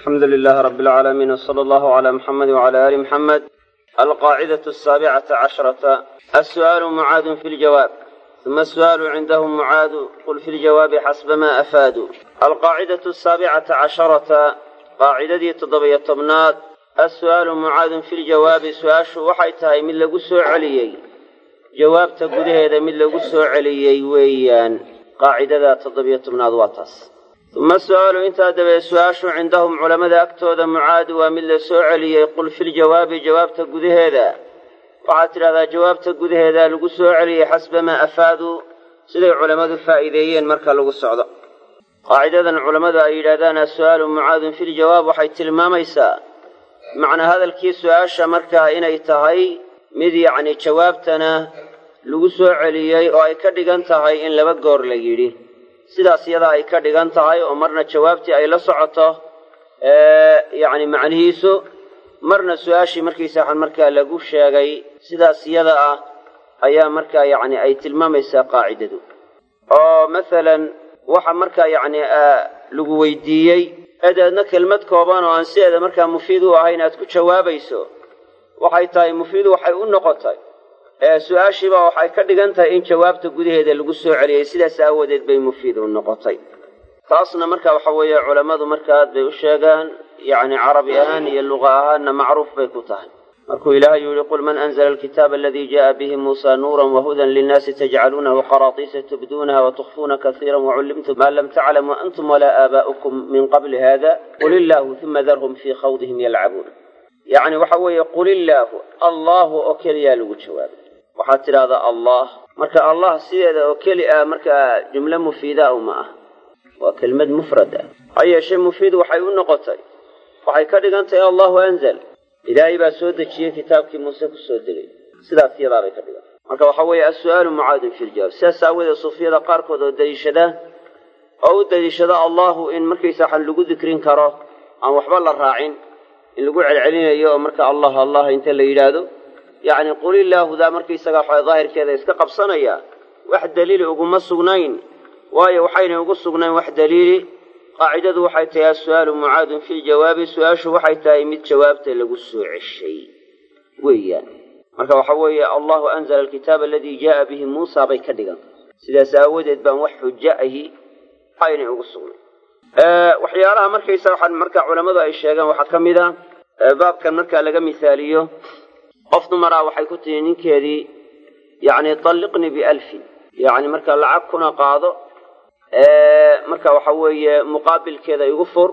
alxamdu lilahi rabi alcaalamiin wsala allahu cala muxamedi wcala ali muxamed alqaacidatu asaabicata cashrata assu'aalu mucaadun fi ljawaab uma asu'aalu cindahum mucaadu qul fi ljawaabi xasba ma afaadu alqaacidatu asaabicata casharata qaacidadii toddobiyo tobnaad assu'aalu mucaadun fi ljawaabi su-aashu waxay tahay mid lagu soo celiyey jawaabta gudaheeda mid lagu soo celiyey weeyaan qaacidada toddobiyo tobnaad waa taas uma su-aalu intaa dabeed su-aashu cindahum culammada agtooda mucaadu waa mid la soo celiyey qul filjawaabi jawaabta gudaheeda waxaad tidhahdaa jawaabta gudaheeda lagu soo celiyey xasba maa afaaduu siday culammadu faa'iideeyeen marka lagu socdo qaacidadan culammadu ay yidhahdaan as-su'aalu mucaadun filjawaab waxay tilmaamaysaa macnaa hadalkii su-aasha markaa inay tahay mid yacni jawaabtana lagu soo celiyey oo ay ka dhigan tahay in laba goor la yidhi sidaas iyadaa ay ka dhigan tahay oo marna jawaabtii ay la socoto yacni macnihiisu marna su-aashii markiisa waxaan markaa lagu sheegay sidaas iyada ah ayaa markaa yacni ay tilmaamaysaa qaacidadu oo masalan waxa markaa yacni lagu weydiiyey edeedna kelmad kooban oo aan sideeda markaa mufiid u ahayn aad ku jawaabayso waxay tahay mufiid waxay u noqotay su-aashiiba waxay ka dhigan tahay in jawaabta gudaheeda lagu soo celiyey sidaas aawadeed bay mufiid u noqotay taasna marka waxa weeye culammadu marka aad bay u sheegaan yacni carabi ahaan iyo luqa ahaanna macruuf bay ku tahay markuu ilaahay yihi qul man anzla alkitaaba aladii jaءa bihi muusa nuura wahudan linnaasi tajcaluunahu qaraatiisa tubduunaha watukfuuna kasiira wacullimtum ma lam taclamuu antum walaa aabaa'ukum min qabli hada qul illaahu uma darhum fii khawdihim yalcabuun yacni waxa weeye qul illaahu allahu oo keliyaa lagu jawaabay waxaad tidhahdaa allah marka allah sideeda oo keli ah markaa jumlo mufiida uma ah waa kelmad mufrad ah ha yeeshee mufiid waxay u noqotay waxay ka dhigan tahay allahu anzal ilaahay baa soo dejiyey kitaabkii muuse ku soo degay sidaas iyadaabay ka dhigan marka waxa weeye as-su'aalu mucaadun fi ljawaab sidaas aawadeed suufiyada qaarkood oo daliishada oo u daliishada allahu in markaysa waxaan lagu dikrin karo aan waxba la raacin in lagu celcelinayo oo marka allah allah inta la yidhaahdo yacni qul illaahudaa markaysaga waxa daahirkeeda iska qabsanaya wax daliili uguma sugnayn waayo waxayna ugu sugnayn wax daliili qaacidadu waxay tahay as-su'aalu mucaadun fi ljawaabi su-aashu waxay tahay mid jawaabta lagu soo ceshay weeyaan marka waxa weeye allahu anzala alkitaaba aladii jaaa bihi muusa bay ka dhigan sidaas aawadeed baan wax xujo ahi aynay ugu sugnayn waxyaalaha markaysa waxaan marka culammadu ay sheegaan waxaa ka mid a baabkan marka laga misaaliyo qof dumaraa waxay ku tihi ninkeedii yacni talliqnii bialfin yacni marka lacag kuna qaado marka waxa weeye muqaabilkeeda igu fur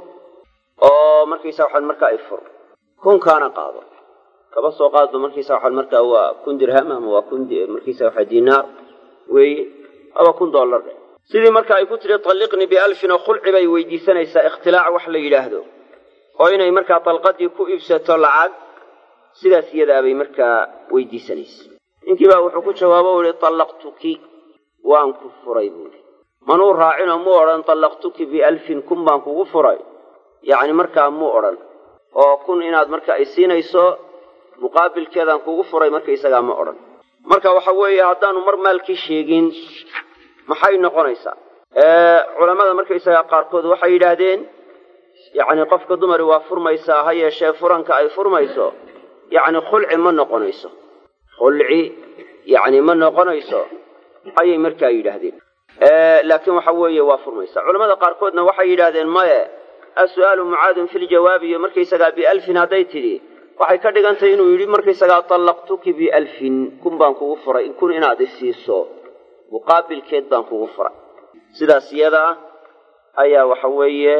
oo markaysa waxaan markaa i fur kunkaana qaado kaba soo qaadba markaysa waxaan markaa waa kun dirham ama waa kun markaysa waxa dinaar weeye aba kun dollar dhe sidii marka ay ku tiri talliqnii bialfin oo khulci bay weydiisanaysaa ikhtilaac wax la yidhaahdo oo inay markaa dalqadii ku iibsato lacag sidaas iyadaabay markaa weydiisanaysa ninkii baa wuxuu ku jawaabo u ihi tallaqtuki waan ku furay buui manuu raacinoo mu odhan tallaqtuki bialfin kun baan kugu furay yacni markaa muu odhan oo kun inaad marka ay siinayso muqaabilkeedaan kugu furay markaysagaa ma odhan marka waxa weeye haddaanu mar maalkii sheegin maxay noqonaysaa culammada markaysagaa qaarkood waxay yidhaahdeen yacni qofka dumari waa furmaysaa ha yeeshee furanka ay furmayso yacni khulci ma noqonayso khulci yacni ma noqonayso ayay markaa yidhaahdeen laakiin waxa weeye waa furmaysa culamada qaarkoodna waxay yidhaahdeen maye as-su'aalu mucaadun fi ljawaabi iyo markaysagaa bialfin hadday tidhi waxay ka dhigan tahay inuu yidhi markaysagaa tallaqtuki bialfin kun baan kugu furay kun inaad isiiso muqaabilkeed baan kugu furay sidaas iyada ah ayaa waxa weeye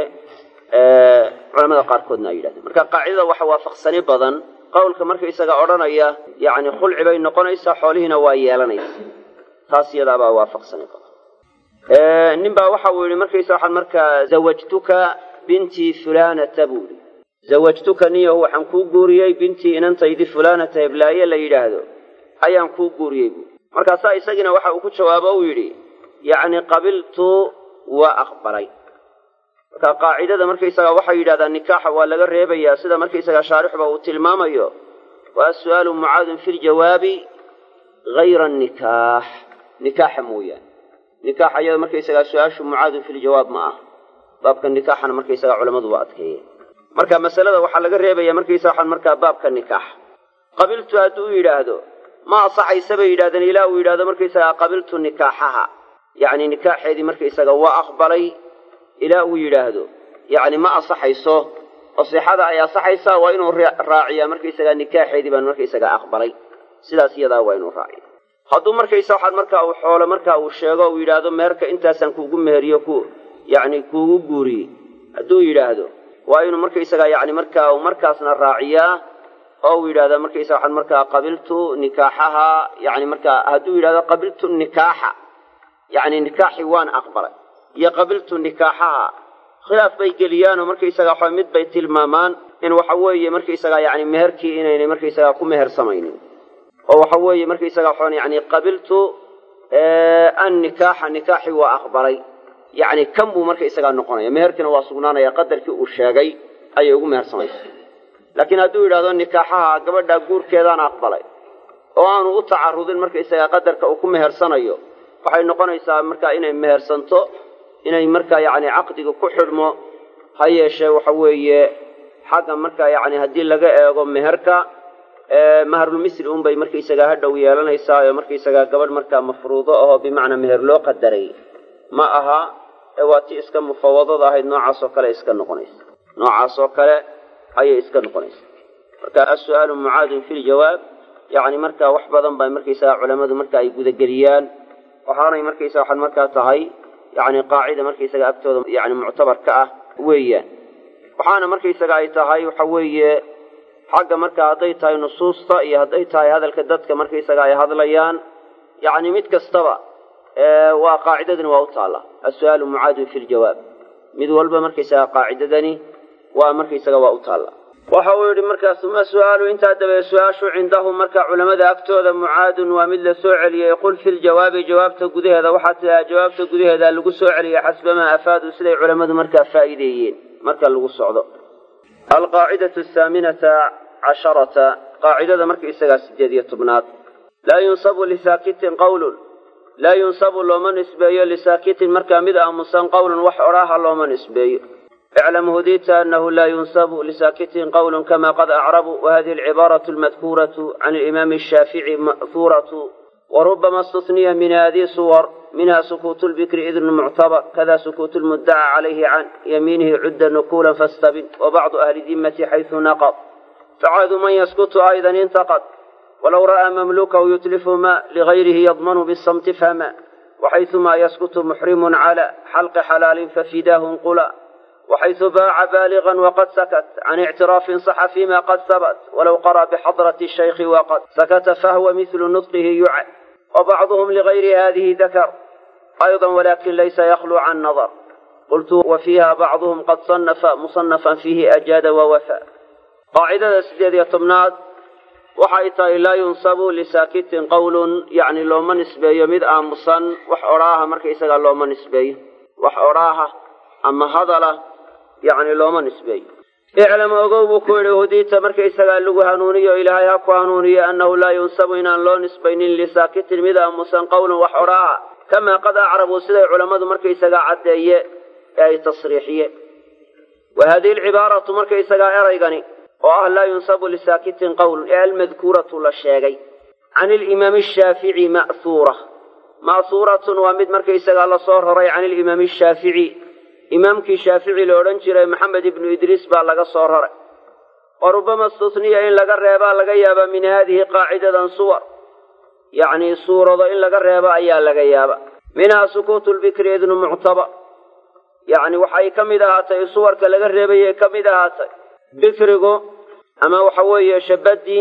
culamada qaarkoodna ay yidhahdeen marka qaacidada waxa waafaqsani badan qowlka markaysaga odhanaya yacni khulci bay noqonaysaa xoolihiina waa yeelanaysa taas iyadaabaa waafaqsani badan nin baa waxa uu yidhi markaysa waxaan markaa zawajtuka bintii fulanata buu yidhi zawajtuka niyahu waxaan kuu guuriyey bintii inantaydi fulanata heblaaye la yidhaahdo ayaan kuu guuriyey buui markaasaa isagiina waxa uu ku jawaabo uu yidhi yacni qabiltu waa aqbalay marka qaacidada markaysaga waxay yidhahdaan nikaaxa waa laga reebayaa sida markaysaga shaarixba uu tilmaamayo waa as-su'aalu mucaadun fi ljawaabi hayra nikaax nikaaxa mooyaane nikaaxa iyada markaysagaa su-aashu mucaadun fi ljawaab ma ah baabka nikaaxana markaysagaa culammadu waa adkeeyeen marka masalada waxaa laga reebaya markaysa waxaan markaa baabka nikaax qabiltu hadduu yidhaahdo ma asaxaysa bay yidhahdeen ilaa uu yidhahdo markaysagaa qabiltu nikaaxaha yacni nikaaxeedii markaysaga waa aqbalay ilaa uu yidhaahdo yacni ma asaxayso oo sixada ay asaxaysaa waa inuu raaciyaa markaysagaa nikaaxeedii baan markaysagaa aqbalay sidaas iyadaa waa inuu raaciya hadduu markaysa waxaad markaa uu xoolo markaa uu sheego uu yidhaahdo meherka intaasaan kuugu meheriyo ku yacni kuugu guuriyey hadduu yidhaahdo waa inuu markaysagaa yacni markaa uu markaasna raaciyaa oo uu yidhahda markaysa waxaan markaa qabiltu nikaaxaha yacni markaa hadduu yidhahdo qabiltu nikaaxa yacni nikaaxi waan aqbalay iyo qabiltu nikaaxaha khilaaf bay geliyaanoo markaysagaa waxa mid bay tilmaamaan in waxa weeye markaysagaa yacni meherkii inaynay markaysagaa ku mehersamaynin oo waxa weeye markaysagaa waxaan yacni qabiltu an nikaaxa nikaaxi waa aqbalay yacni kan buu markaysagaa noqonaya meherkiina waa sugnaanaya qadarkii uu sheegay ayay ugu mehersamaysa laakiin hadduu yidhahdo nikaaxaha gabadhaa guurkeedaan aqbalay oo aanu u tacarudin markaysagaa qadarka uu ku mehersanayo waxay noqonaysaa markaa inay mehersanto inay markaa yacni caqdiga ku xidhmo ha yeeshee waxa weeye xagga markaa yacni haddii laga eego meherka maharulmisri unbay markaysagaa ha dhow yeelanaysaa oo markaysagaa gabadh markaa mafruudo ahoo bimacnaa meher loo qadaray ma aha ee waa ti iska mufawadada ahayd noocaas oo kale iska noqonaysa noocaas oo kale ayay iska noqonaysa marka as-su'aalu mucaadun fi ljawaab yacni markaa wax badan baa markaysagaa culammadu marka ay gudageliyaan waxaanay markaysa waxaad markaa tahay yacni qaacida markaysaga agtooda yani muctabar ka ah weeyaan waxaana markaysaga ay tahay waxa weeye xagga markaa hadday tahay nusuusta iyo hadday tahay hadalka dadka markaysaga ay hadlayaan yacni mid kastaba waa qaacidadani waa u taalla as-su'aalu mucaadun fi ljawaab mid walba markaysaga qaacidadani waa markaysaga waa u taalla waxa uu yidhi markaas uma su-aalu intaa dabae su-aashu cindahum marka culamada agtooda mucaadun waa mid la soo celiyey qul fi ljawaabi jawaabta gudaheeda waxaa tidhaha jawaabta gudaheeda lagu soo celiyey xasbamaa afaadu siday culammadu markaa faa'iideeyeen marka lagu socdo alqaacidatu ahaaminata casharata qaacidada markaisagaa sideed iyo tobnaad laa yunsabu lisaakitin qawlun laa yunsabu looma nisbeeyo lisaakitin markaa mid aamusan qowlun wax odhaaha looma nisbeeyo اعلم هديت أنه لا ينسب لساكت قول كما قد أعرب وهذه العبارة المذكورة عن الإمام الشافعي مأثورة وربما استثني من هذه الصور منها سكوت البكر إذن معتبر كذا سكوت المدعى عليه عن يمينه عد نقولا فاستبن وبعض أهل الذمة حيث نقض فعاد من يسكت أيضا انتقد ولو رأى مملوكه يتلف ما لغيره يضمن بالصمت فما وحيثما يسكت محرم على حلق حلال ففداه انقلا وحيث باع بالغا وقد سكت عن اعتراف صح فيما قد ثبت ولو قرأ بحضرة الشيخ وقد سكت فهو مثل نطقه يعد وبعضهم لغير هذه ذكر أيضا ولكن ليس يخلو عن نظر قلت وفيها بعضهم قد صنف مصنفا فيه أجاد ووفى قاعدة سديد يطمناد waxay tahay laa yunsabu lisaakitin qowlun yacni looma nisbeeyo mid aamusan wax odhaaha markaisagaa looma nisbeeyo wax odhaaha ama hadala yacni looma nisbeeyo iclam ogow buu ku yidhi hudiita markaysagaa lagu hanuuniyo ilaahay ha ku hanuuniyo annahu laa yunsabu inaan loo nisbaynin lisaakitin mid aamusan qowlan wax odhaaha kamaa qad acrabuu siday culammadu markaysagaa caddeeye ee ay tasriixiye wa haadihi alcibaaratu markaysagaa eraygani oo ah laa yunsabu lisaakitin qowlun ee almadkuuratu la sheegay can ilimaami ashaafici ma'huura ma'huuratun waa mid markaysagaa lasoo raray can ilimaami ashaafici imaamkii shaafici la odhan jiray maxamed ibnu idriis baa laga soo raray wa rubama istutniya in laga reebaa laga yaabaa min haadihi qaacidadan suwar yacnii suurado in laga reebo ayaa laga yaaba minhaa sukuutu lbikri idnu muctaba yacni waxay ka mid ahaatay suwarka laga reebayay ka mid ahaatay bikrigu ama waxa weeye shabadii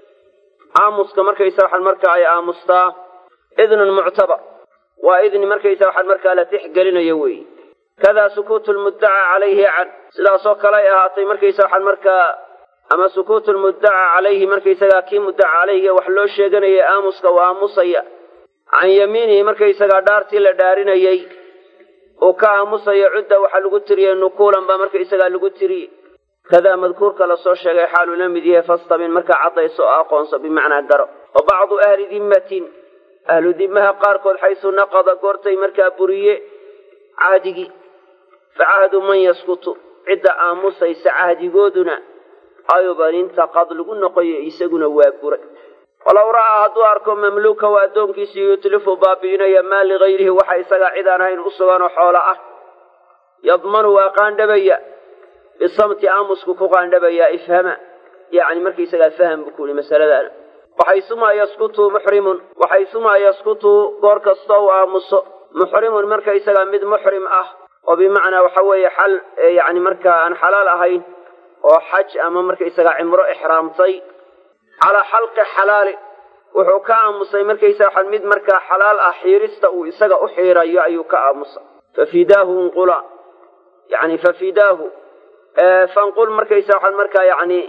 aamuska markaysa waxaan markaa ay aamustaa idnun muctabar waa idni markaysa waxaan markaa la tixgelinayo weeye kadaa sukuutu lmuddacaa calayhi can sidaasoo kale ay ahaatay markaysa waxaan markaa ama sukuutu lmuddaca calayhi markaysagaa kii muddaca calayhiga wax loo sheeganayay aamuska uu aamusaya can yamiinihi markaysagaa dhaartii la dhaarinayey uu ka aamusayo cudda waxaa lagu tiriyey nukuulan baa markaysagaa lagu tiriyey kadaa madkuurka lasoo sheegay xaaluu la mid yahay fastabin markaa caddayso oo aqoonso bimacnaa garo wa bacdu ahli dimmatin ahlu dimmaha qaarkood xaysu naqada goortay markaa buriye cahdigii fa cahdu man yaskutu cidda aamusaysa cahdigooduna ayuban intaqad lagu noqoyo isaguna waa buray walow ra'aa hadduu arko mamluuka waa addoonkiisii yutlifu baabi'inaya maa ligayrihi waxa isagaa cid aan hayn u suganoo xoolo ah yadmanu waa qaandhabaya bisamti aamusku ku qaandhabayaa ifhama yacni markaisagaa faham buu ku yihi masaladaana waxaysumaa yaskutu muxrimun waxaysumaa yaskutu goor kastoo uu aamuso muxrimun markaisagaa mid muxrim ah oo bimacnaa waxa weeye xal yacni markaa aan xalaal ahayn oo xaj ama markaisagaa cimro ixraamtay calaa xalqi xalaali wuxuu ka aamusay markaysaga mid markaa xalaal ah xiirista uu isaga u xiirayo ayuu ka aamusay fafidaahu unqula yani fafidaahu fanqul markaysa waxaad markaa yani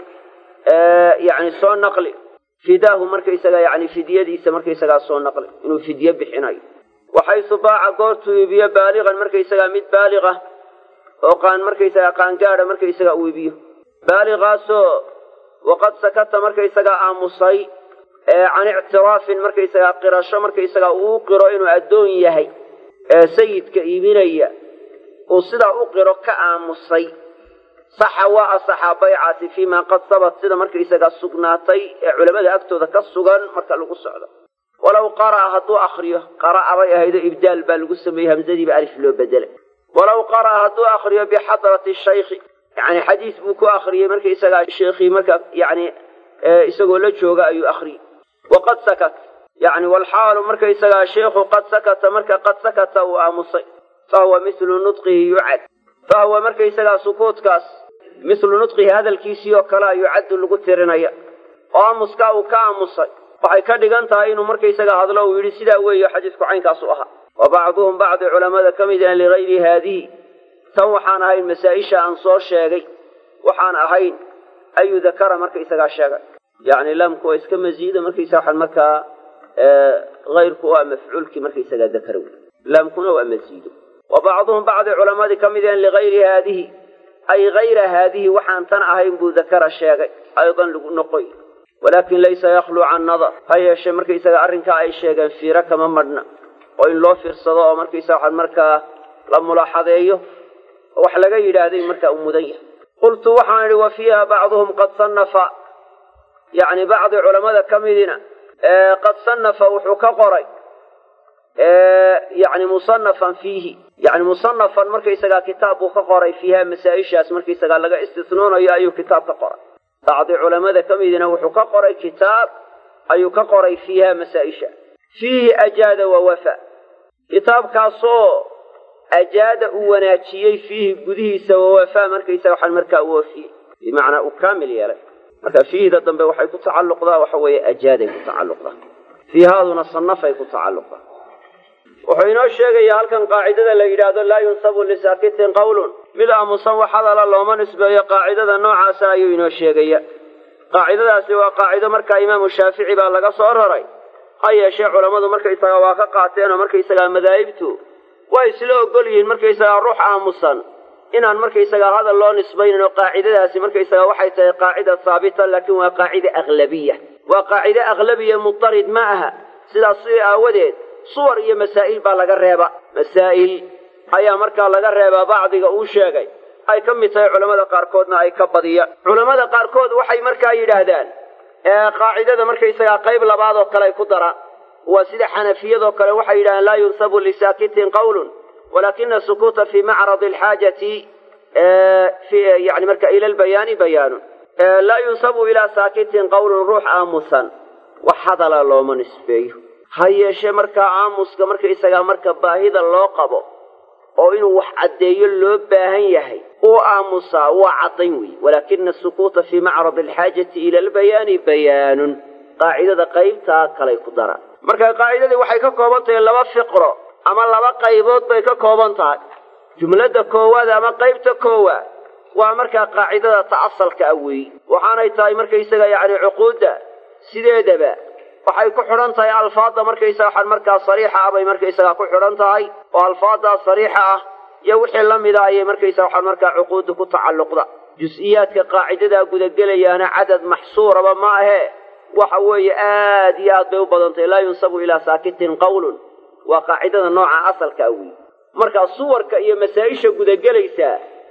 yani soo naqli fidaahu markaysaga yani fidyadiisa markaysagaa soo naqli inuu fidye bixinayo waxaysu baaca goortuu iibiyo baaliqan markaysagaa mid baaliqa oo qaan markaysagaa qaangaadha markaysagaa uu iibiyo baaliqaasoo waqad sakata markaysagaa aamusay can ictiraafin markaysagaa qirasho markaysagaa uu qiro inuu addoon yahay ee sayidka iibinaya uu sidaa u qiro ka aamusay saxa waa asaxaa baycati fii maa qad sabat sida markaysagaa sugnaatay ee culamada agtooda ka sugan marka lagu socdo walow qara'a hadduu akriyo qara'a bay ahaydo ibdaal baa lagu sameeyey hamsadiiba alif loo bedelay walow qara'a hadduu akriyo bixadrati shaykhi yani xadiis buu ku akriyey markaysagaa sheekhii marka yani isagoo la jooga ayuu akriyey waqad sakat yani walxaalu markaysagaa sheikhu qad sakata marka qad sakata uu aamusay fahuwa mislu nudqihi yucad fahuwa markaysagaa sukuutkaas mislu nudqihi hadalkiisii oo kale yucaddu lagu tirinaya oo aamuskaa uu ka aamusay waxay ka dhigan tahay inuu markaysagaa hadlo uu yidhi sidaa weeyo xadiisku caynkaasu ahaa wa bacduhum bacdi culamada ka mid an ligayri haadihi tan waxaan ahayn masaa-isha aan soo sheegay waxaan ahayn ayuu dakara markaysagaa sheegay yacni laamku waa iska masiida markaysa waxaan markaa hayrku waa mafcuulkii markaysagaa dakara wey laamkuna waa masiido wa bacduhum bacdi culamadii ka mid an ligayri haadihi ay hayra haadihi waxaan tan ahayn buu dakara sheegay aydan lagu noqoy walaakin laysa yakluu can nadar ha yeeshee markaysaga arrinkaa ay sheegeen fiiro kama madhna oo in loo fiirsado oo markaysa waxaan markaa la mulaaxadeeyo wax laga yidhaahday markaa uu mudan yahay qultu waxaan idhi wa fiiha bacduhum qad sannafa yacni bacdi culammada ka midina qad sannafa wuxuu ka qoray yani musanafan fiihi yani musanafan markaysagaa kitaab buu ka qoray fiiha masaa-ishaas markaysagaa laga istisnoonayo ayuu kitaab ka qoray bacdi culamada ka midina wuxuu ka qoray kitaab ayuu ka qoray fiiha masaa-isha fiihi ajaada wa wafa kitaabkaasoo ajaada uu wanaajiyey fiihi gudihiisa wawafaa markaysaga waxaan markaa u wafiyey bimacnaa uu kaamil yeelay marka fiihda dambe waxay ku tacalluqdaa waxa weeye ajaaday ku tacalluqdaa fiihaaduna sanafay ku tacalluqdaa wuxuu inoo sheegayaa halkan qaacidada la yidhaahdo laa yunsabu lisaakitin qawlun mid aamusan wax hadala looma nisbeeyo qaacidada noocaasa ayuu inoo sheegaya qaacidadaasi waa qaacido markaa imaamu shaafici baa laga soo raray ha yeeshee culammadu markaysaga waa ka qaateen oo markaysagaa madaahibtu waa isla ogol yihiin markaysagaa ruux aamusan inaan markaysagaa hadal loo nisbaynin oo qaacidadaasi markaysaga waxay tahay qaacida haabita laakiin waa qaacida aglabiya waa qaacide aglabiya mutarid ma aha sidaas sidii aawadeed suwar iyo masaa'il baa laga reeba masaa'il ayaa markaa laga reebaa bacdiga uu sheegay ay ka mid tahay culammada qaarkoodna ay ka badiyaan culammada qaarkood waxay markaa yidhaahdaan qaacidada markaysagaa qayb labaad oo kale ay ku daraan waa sida xanafiyadoo kale waxay yidhahdeen laa yunsabu lisaakitin qawlun walakina sukuuta fii macradi alxaajati yani marka ila lbayaani bayaanun laa yunsabu ilaa saakitin qawlun ruux aamusan wax hadala looma nisbeeyo ha yeeshee markaa aamuska markaysagaa marka baahida loo qabo oo inuu wax caddeeyo loo baahan yahay uu aamusaa waa caddayn wey walaakina asukuuta fii macradi alxaajati ila albayaani bayaanun qaacidada qaybtaa kalay ku daraan marka qaacidadii waxay ka kooban tahay laba fiqro ama laba qaybood bay ka kooban tahay jumladda koowaad ama qaybta koowaad waa markaa qaacidada ta asalka ah weeyi waxaanay tahay markaysaga yacni cuquudda sideedaba waxay ku xidhan tahay alfaadda markaysaga waxaan markaa sariixa ah bay markaysagaa ku xidhan tahay oo alfaaddaa sariixa ah iyo wixii la mida ayay markaysaga waxaan markaa cuquudda ku tacalluqda jus-iyaadka qaacidadaa gudagelayaana cadad maxsuuraba ma ahee waxa weeye aad iyo aad bay u badantay laa yunsabu ilaa saakitin qawlun waa qaacidada nooca asalka ah weyi markaa suwarka iyo masaa-isha gudagelaysaa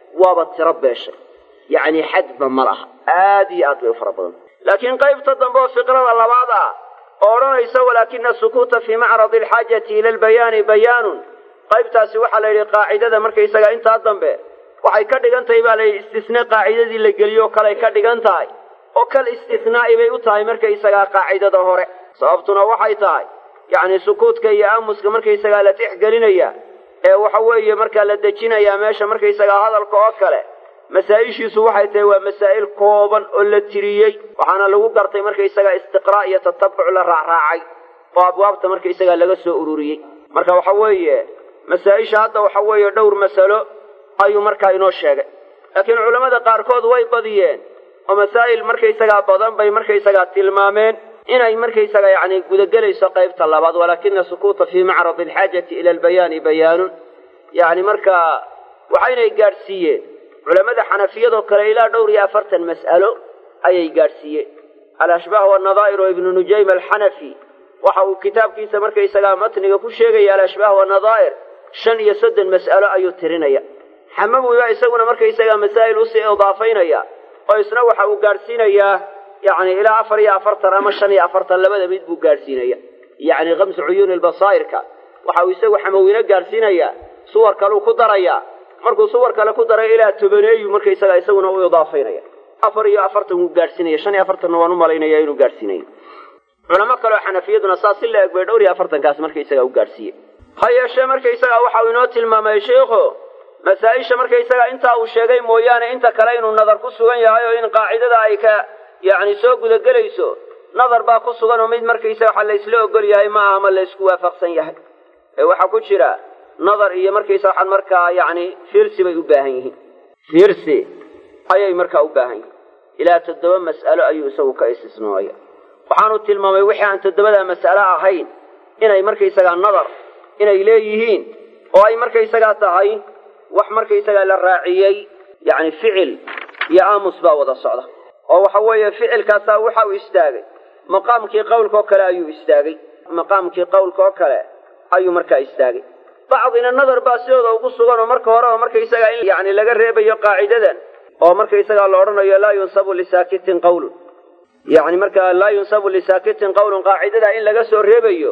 waaba tiro beeshay yacni xadba ma laha aad iyo aad bay u fara badan laakiin qaybta dambe oo fiqrada labaad ah oo odhanaysa walaakina sukuuta fii macradi alxaajati ila albayaani bayaanun qaybtaasi waxaa la yidhi qaacidada markaysaga intaa dambe waxay ka dhigan tahay baa layidhi istisne qaacidadii la geliyo o kaley ka dhigan tahay oo kal istisnaa'i bay u tahay markaysagaa qaacidada hore sababtuna waxay tahay yacni sukuudka iyo aamuska markaysagaa la tixgelinaya ee waxa weeye markaa la dejinayaa meesha markaysagaa hadalka oo kale masaa-ishiisu waxay tahay waa masaa'il kooban oo la tiriyey waxaana lagu gartay markaysagaa istiqraa' iyo tatabuc la raacraacay oo abwaabta markaysagaa laga soo ururiyey marka waxa weeye masaa-isha hadda waxa weeye dhowr masalo ayuu markaa inoo sheegay laakiin culammada qaarkood way badiyeen oo masaa'il markaysagaa badan bay markaysagaa tilmaameen inay markaysaga yacni gudagelayso qaybta labaad walaakina sukuuta fii macradi alxaajati ila albayaani bayaanun yacni markaa waxaynay gaadhsiiyeen culammada xanafiyadoo kale ilaa dhowr iyo afartan mas'alo ayay gaadhsiiyeen alashbaah wanadaa'ir oo ibnu nujaym alxanafi waxa uu kitaabkiisa markaysagaa matniga ku sheegaya alashbaah wanadaa'ir shan iyo soddon mas'alo ayuu tirinaya xamawiba isaguna markaysagaa masaa'il usii idaafaynaya oo isna waxa uu gaadhsiinayaa yacni ilaa afar iyo afartan ama shan iyo afartan labada mid buu gaadhsiinaya yacni kamsu cuyuuni lbasaa'irka waxa uu isagu xamawino gaadhsiinayaa suwar kaleu ku darayaa markuu suwar kale ku daray ilaa tobaneeyu markaysagaa isaguna u idaafaynaya afar iyo afartan wuu gaadhsiinaya shan iyo afartanna waan u malaynaya inuu gaadhsiinayo culamo kaleo xanafiyaduna saas si la eg bay dhowr iyo afartankaas markaysagaa u gaadhsiiye ha yeeshee markaysagaa waxa uu inoo tilmaamay sheikhu masaa-isha markaysagaa intaa uu sheegay mooyaane inta kale inuu nadar ku sugan yahay oo in qaacidada ay ka yacni soo gudagelayso nadar baa ku sugan oo mid markaysaga waxa laysla ogol yahay ma aha ma laysku waafaqsan yahay ee waxaa ku jira nadar iyo markaysa waxaan markaa yacni fiirsi bay u baahan yihiin fiirsi ayay markaa u baahan yihiin ilaa toddoba mas'alo ayuu isagu ka istisnoolaya waxaanu tilmaamay wixii aan toddobadaa mas'alo ahayn inay markaysagaa nadar inay leeyihiin oo ay markaysagaa tahay wax markaysagaa la raaciyey yacni ficil iyo aamus baa wada socda oo waxa weeye ficilkaasaa waxa uu istaagay maqaamkii qowlka oo kale ayuu istaagay maqaamkii qowlka oo kale ayuu markaa istaagay bacdina nadar baa sidooda ugu sugan oo marka horeba markaysagaa in yacni laga reebayo qaacidadan oo markaysagaa la odhanayo laa yunsabu lisaakitin qawlun yacni markaa laa yunsabu lisaakitin qawlun qaacidadaa in laga soo reebayo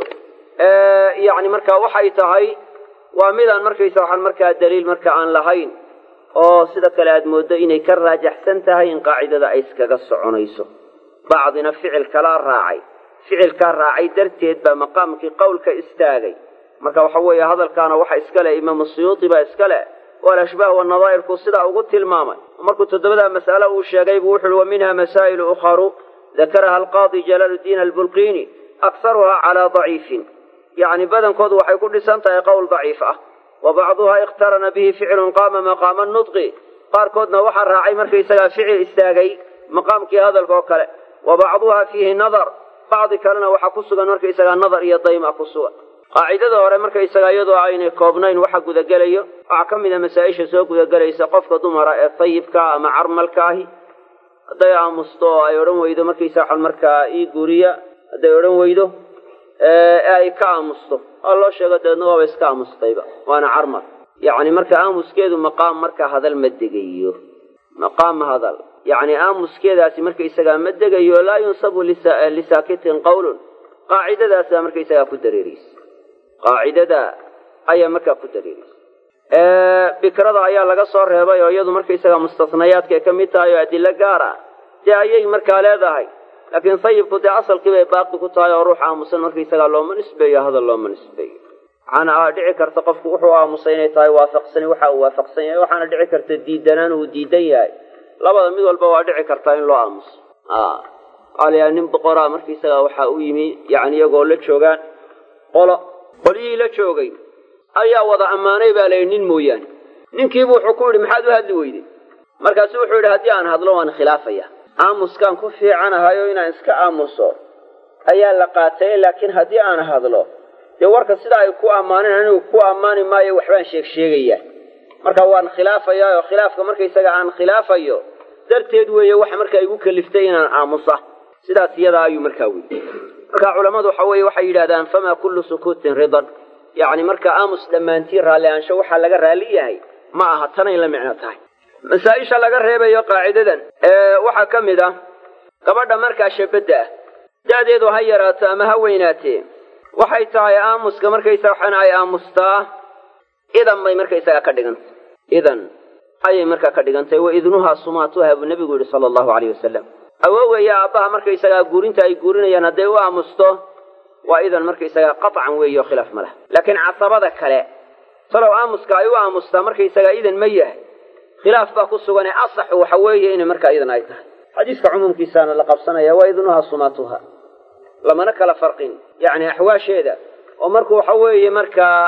yacni markaa waxay tahay waa midaan markaysa waxaan markaa daliil marka aan lahayn oo sida kale aad mooddo inay ka raajaxsan tahay in qaacidada ay iskaga soconayso bacdina ficil kalaa raacay ficilkaa raacay darteed baa maqaamkii qowlka istaagay marka waxa weeye hadalkaana waxa iska leh imaamu suyuuti baa iska leh oo alashbaah wanadaa'irku sidaa ugu tilmaamay markuu toddobadaa mas'alo uu sheegay buu wuxuuhi wa minha masaa'ilu ukharu dakaraha alqaadi jalaaludiin albulqiini akharuha calaa daciifin yacni badankoodu waxay ku dhisan tahay qowl daciif ah wa bacduhaa ikhtarana bihi ficilun qaama maqaama nudqi qaarkoodna waxaa raacay markaysagaa ficil istaagay maqaamkii hadalka oo kale wa bacduhaa fiihi nadar bacdi kalena waxaa ku sugan markaysagaa nadar iyo dayma ku sugan qaacidada hore markaysagaa iyadoo aynay koobnayn waxa gudagelayo waxaa ka mid a masaa-isha soo gudagelaysa qofka dumara ee sayibkaa ama carmalka ahi hadday aamusto oo ay odhan weydo markaysa waxaan markaa ii guuriya hadday odhan weydo ee ay ka aamusto waa loo sheego dabeedna waaba iska aamustayba waana carmal yacni marka aamuskeedu maqaam marka hadal ma degayo maqaam hadal yacni aamuskeedaasi markaysagaa ma degayo laa yunsabu lisaakitin qawlun qaacidadaasaa markaysagaa ku dareereysa qaacidada ayaa markaa ku dareereysa bikrada ayaa laga soo reebay oo iyadu markaysagaa mustasnayaadkay ka mid tahay oo adilo gaar ah dee ayay markaa leedahay laakiin sayibku dee asalkii bay baaqi ku tahay oo ruux aamusan markaysagaa looma nisbeeyo hadal looma nisbeeyo waxaana dhici karta qofku wuxuu aamusay inay tahay waafaqsani waxa uu waafaqsan yahay waxaana dhici karta diidanaan uu diidan yahay labada mid walba waa dhici kartaa in loo aamuso alayaa nin boqoraa markaysagaa waxaa u yimi yacni iyagoo la joogaan qolo qolyihii la joogay ayaa wada ammaanay baa layidhi nin mooyaane ninkiibu wuxuu ku yidhi maxaad u hadli weyday markaasu wuxuu yidhi haddii aan hadlo waan khilaafaya aamuskaan ku fiicanahayo inaan iska aamuso ayaa la qaatay laakiin haddii aan hadlo dee warka sidaa ay ku ammaaneen anigu ku ammaani maayo waxbaan sheeg sheegayaa marka waan khilaafayaa oo khilaafka markaysaga aan khilaafayo darteed weeye waxa markaa igu kaliftay inaan aamusa sidaas iyadaa ayuu markaa weyy marka culammadu waxa weeye waxay yidhahdaan famaa kullu sukuutin ridan yacni marka aamus dhammaantiin raalli aansho waxaa laga raalli yahay ma aha tanay la micno tahay masaa-isha laga reebayo qaacidadan waxaa ka mid ah gabadha markaa shabadda ah da-deedu ha yaraato ama ha weynaatee waxay tahay aamuska markaysaga waxaana ay aamustaa idan bay markaysaga ka dhigantay idan ayay markaa ka dhigantay wa idnuhaa sumaatuha buu nebigu yidhi sala allahu alayh wasalam awowgaya aabbaha markaysagaa guurinta ay guurinayaan hadday u aamusto waa idan markaysagaa qaطcan weeyo khilaaf ma laha laakiin casabada kale talow aamuska ay u aamustaa markaysagaa idan ma yahay khilaaf baa ku sugan ee asaxu waxa weeye inay markaa idan ay tahay xadiiska cumuumkiisaana la qabsanaya waa idnuhaa sumaatuha lamana kala farqin yacni axwaasheeda oo markuu waxa weeye markaa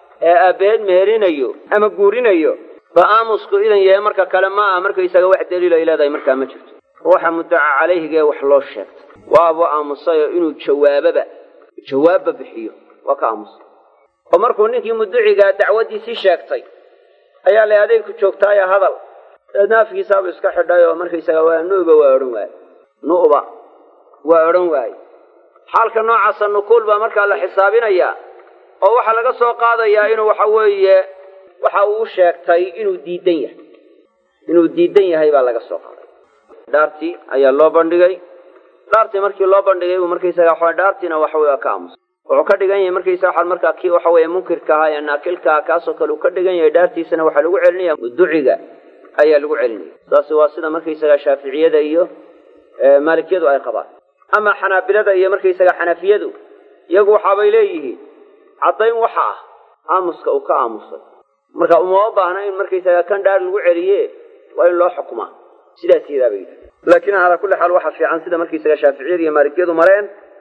aabeed meherinayo ama guurinayo ba aamusku idan yahay marka kale ma aha markaysaga wax daliil ay leedahay markaa ma jirto ruuxa muddaca calayhigee wax loo sheegtay waabuu aamusayoo inuu jawaababa jawaabba bixiyo waa ka aamusay oo markuu ninkii mudducigaa dacwaddiisii sheegtay ayaa la adeegku joogtaaya hadal dabeedna afkiisaabu iska xidhay oo markaysaga waa nu'ba waa odhan waaye nu'ba waa odhan waaye xaalka noocaasa nukuul baa markaa la xisaabinayaa oo waxaa laga soo qaadayaa inuu waxa weeye waxa uu sheegtay inuu diidan yahay inuu diidan yahay baa laga soo qaaday dhaartii ayaa loo bandhigay dhaartii markii loo bandhigay buu markaysaga waxa dhaartiina waxa weye waa ka aamusay wuxuu ka dhigan yahay markaysa waxaa markaa kii waxa weeye munkirka ahaa ee naakilka ah kaasoo kale uu ka dhigan yahay dhaartiisana waxaa lagu celinaya muduciga ayaa lagu celinaya saasi waa sida markaysaga shaaficiyada iyo maalikiyadu ay qabaan ama xanaabilada iyo markaysaga xanafiyadu iyagu waxaabay leeyihiin caddayn waxa ah aamuska uu ka aamusay marka umama baahna in markaysaga kan dhaar lagu celiye waa in loo xukumaa sidaas yadaa bay yidhaha laakiin calaa kulli xaal waxaa fiican sida markaysaga shaaficiyada iyo maalikiyadu mareen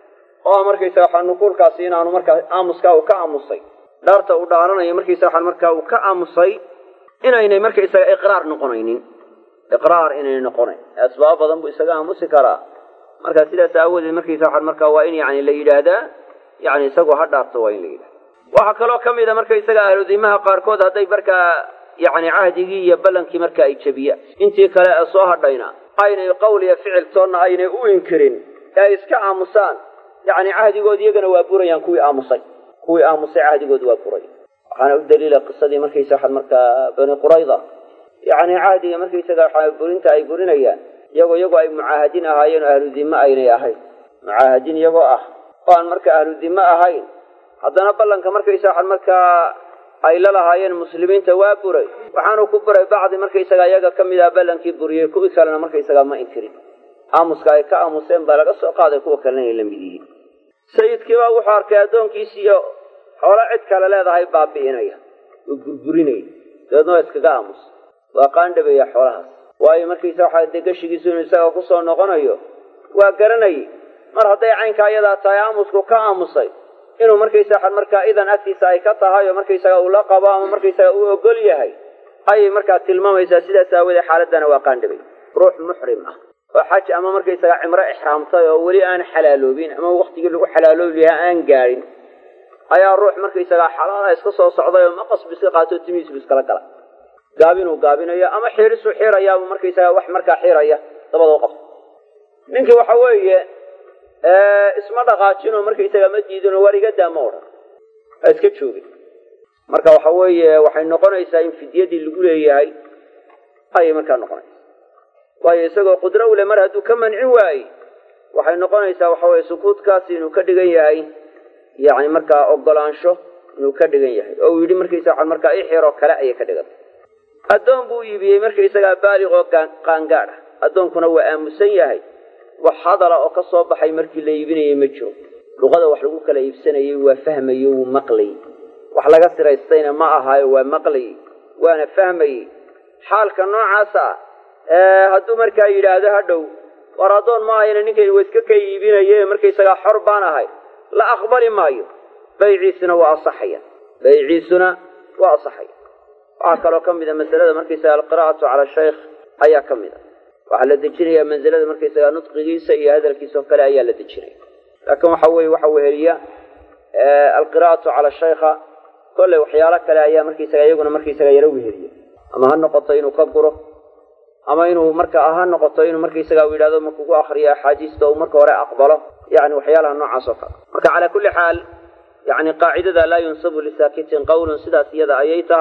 oo markaysaga waxaa nuquulkaasi inaanu markaa aamuskaa uu ka aamusay dhaarta uu dhaaranayo markaysaga waxaa markaa uu ka aamusay inaynay markaysaga iqraar noqonaynin iqraar inaynay noqonayn asbaab badan buu isaga aamusi karaa marka sidaas aawadeed markaysa waxaa markaa waa in yani la yidhaahdaa yani isagoo ha dhaarto waa in la yidhahda waxaa kaloo ka mid a markaysaga ahludimaha qaarkood hadday markaa yani cahdigii iyo ballankii marka ay jebiyaan intii kale ee soo hadhayna aynay qowl iyo ficil toonna aynay u inkirin ee ay iska aamusaan yani cahdigood iyagana waa burayaan kuwii aamusay kuwii aamusay cahdigood waa buray waxaana u daliila qisadii markaysa waxaa markaa bani qurayda yani cahdiga markaysaga waxaa burinta ay burinayaan iyagoo iyagoo ay mucaahadiin ahaayeen oo ahlu dime aynay ahayn mucaahadiin iyagoo ah oo aan marka ahlu dime ahayn haddana ballanka markaysa waxaa markaa ay la lahaayeen muslimiinta waa buray waxaanu ku buray bacdi markaysaga iyaga ka mid ah ballankii buriyey kuwii kalena markaysaga ma inkirin aamuska ay ka aamuseen baa laga soo qaaday kuwa kalena inay la mid yihiin sayidkiibaa wuxuu arkay addoonkiisiiyo xoolo cid kale leedahay baabi'inaya oo burburinaya dabeedna waa iskaga aamus waa qaandhabeeya xoolahaas waayo markaysa waxaa dee gashigiisu inuu isaga kusoo noqonayo waa garanayay mar hadday caynkaa iyadaa tahay aamusku ka aamusay inuu markaysa waxaa markaa idan agtiisa ay ka tahay oo markaysaga uu la qabo ama markaysaga uu ogol yahay ayay markaa tilmaamaysaa sidaas aawadee xaaladana waa qaandhabay ruux muxrim ah oo xaj ama markaysaga cimro ixraamtay oo weli aan xalaaloobin ama waktigii lagu xalaaloobi lahaa aan gaadhin ayaa ruux markaysagaa xalaala iska soo socday oo maqasbu iska qaato timihiisbu iskala gala gaabinuu gaabinayo ama xiirisuu xiirayaaba markaysaga wax markaa xiiraya dabadoo qabta ninkii waxa weeye isma dhaqaajinoo markaysaga ma diidinoo war iga daa ma odhan ha iska joogin marka waxa weeye waxay noqonaysaa in fidyadii lagu leeyahay ayay markaa noqonaysa waayo isagoo qudro ule mar hadduu ka mancin waaye waxay noqonaysaa waxa weye sukuudkaasi inuu ka dhigan yahay yacni markaa ogolaansho inuu ka dhigan yahay oo uu yidhi markaysa waxaa markaa ixiroo kale ayay ka dhigantay addoon buu iibiyey markaysagaa baaliq oo qaangaadh ah addoonkuna waa aamusan yahay wax hadala oo ka soo baxay markii la iibinayay ma jiro luqada wax lagu kala iibsanayay waa fahmayo wuu maqlayy wax laga siraystayna ma ahaayo waa maqlayy waana fahmayey xaalka noocaasa ah hadduu markaa yidhaahdo hadhow war addoon ma ahayna ninkaynu wa iska ka iibinaye markaysagaa xor baan ahay la aqbali maayo bayciisuna waa asaxaya bayciisuna waa asaxaya waxaa kaloo ka mid a masalada markaysaga alqira'atu cala shaykh ayaa ka mid a waxaa la dejinayaa mansilada markaysaga nudqigiisa iyo hadalkiisa oo kale ayaa la dejinaya laakiin waxa weeye waxa weheliya alqira'atu cala shaykha kolley waxyaalo kale ayaa markaysaga iyaguna markaysaga yaro weheliya ama ha noqoto inuu ka guro ama inuu marka ha noqoto inuu markaysaga u yidhahdo markugu akriyo axaadiista uu marka hore aqbalo yani waxyaalaha noocaas oo kale marka calaa kulli xaal yani qaacidada laa yunsabu lisaakitin qawlun sidaas iyada ayay tahay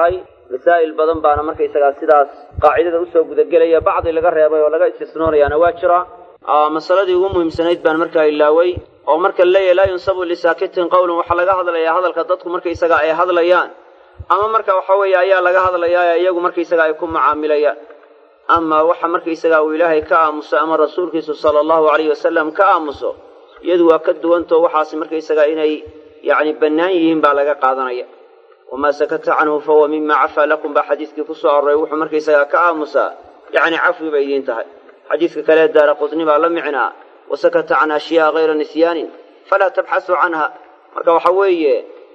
masaa'il badan baana markaysagaa sidaas qaacidada usoo gudagelaya bacdi laga reebay oo laga istisnoonayaana waa jira masaladii ugu muhiimsanayd baan markaa ilaaway oo marka laleeyahay laa yunsabu lisaakitin qowlan waxaa laga hadlayaa hadalka dadku markaysaga ay hadlayaan ama marka waxa weeye ayaa laga hadlayaa iyagu markaysaga ay ku macaamilayaan ama waxa markaysaga uu ilaahay ka aamuso ama rasuulkiisu sala allahu alayhi wasalam ka aamuso iyadu waa ka duwantao waxaasi markaysaga inay yacni bannaan yihiin baa laga qaadanaya wamaa sakata canhu fahuwa mima cafaa lakum baa xadiiskii ku soo aroray wuxuu markaysagaa ka aamusaa yacni cafwi bay idiin tahay xadiiska kale daara qudni baa la micnaa wasakata can ashyaa hayra nisyaanin falaa tabxasuu canha marka waxa weeye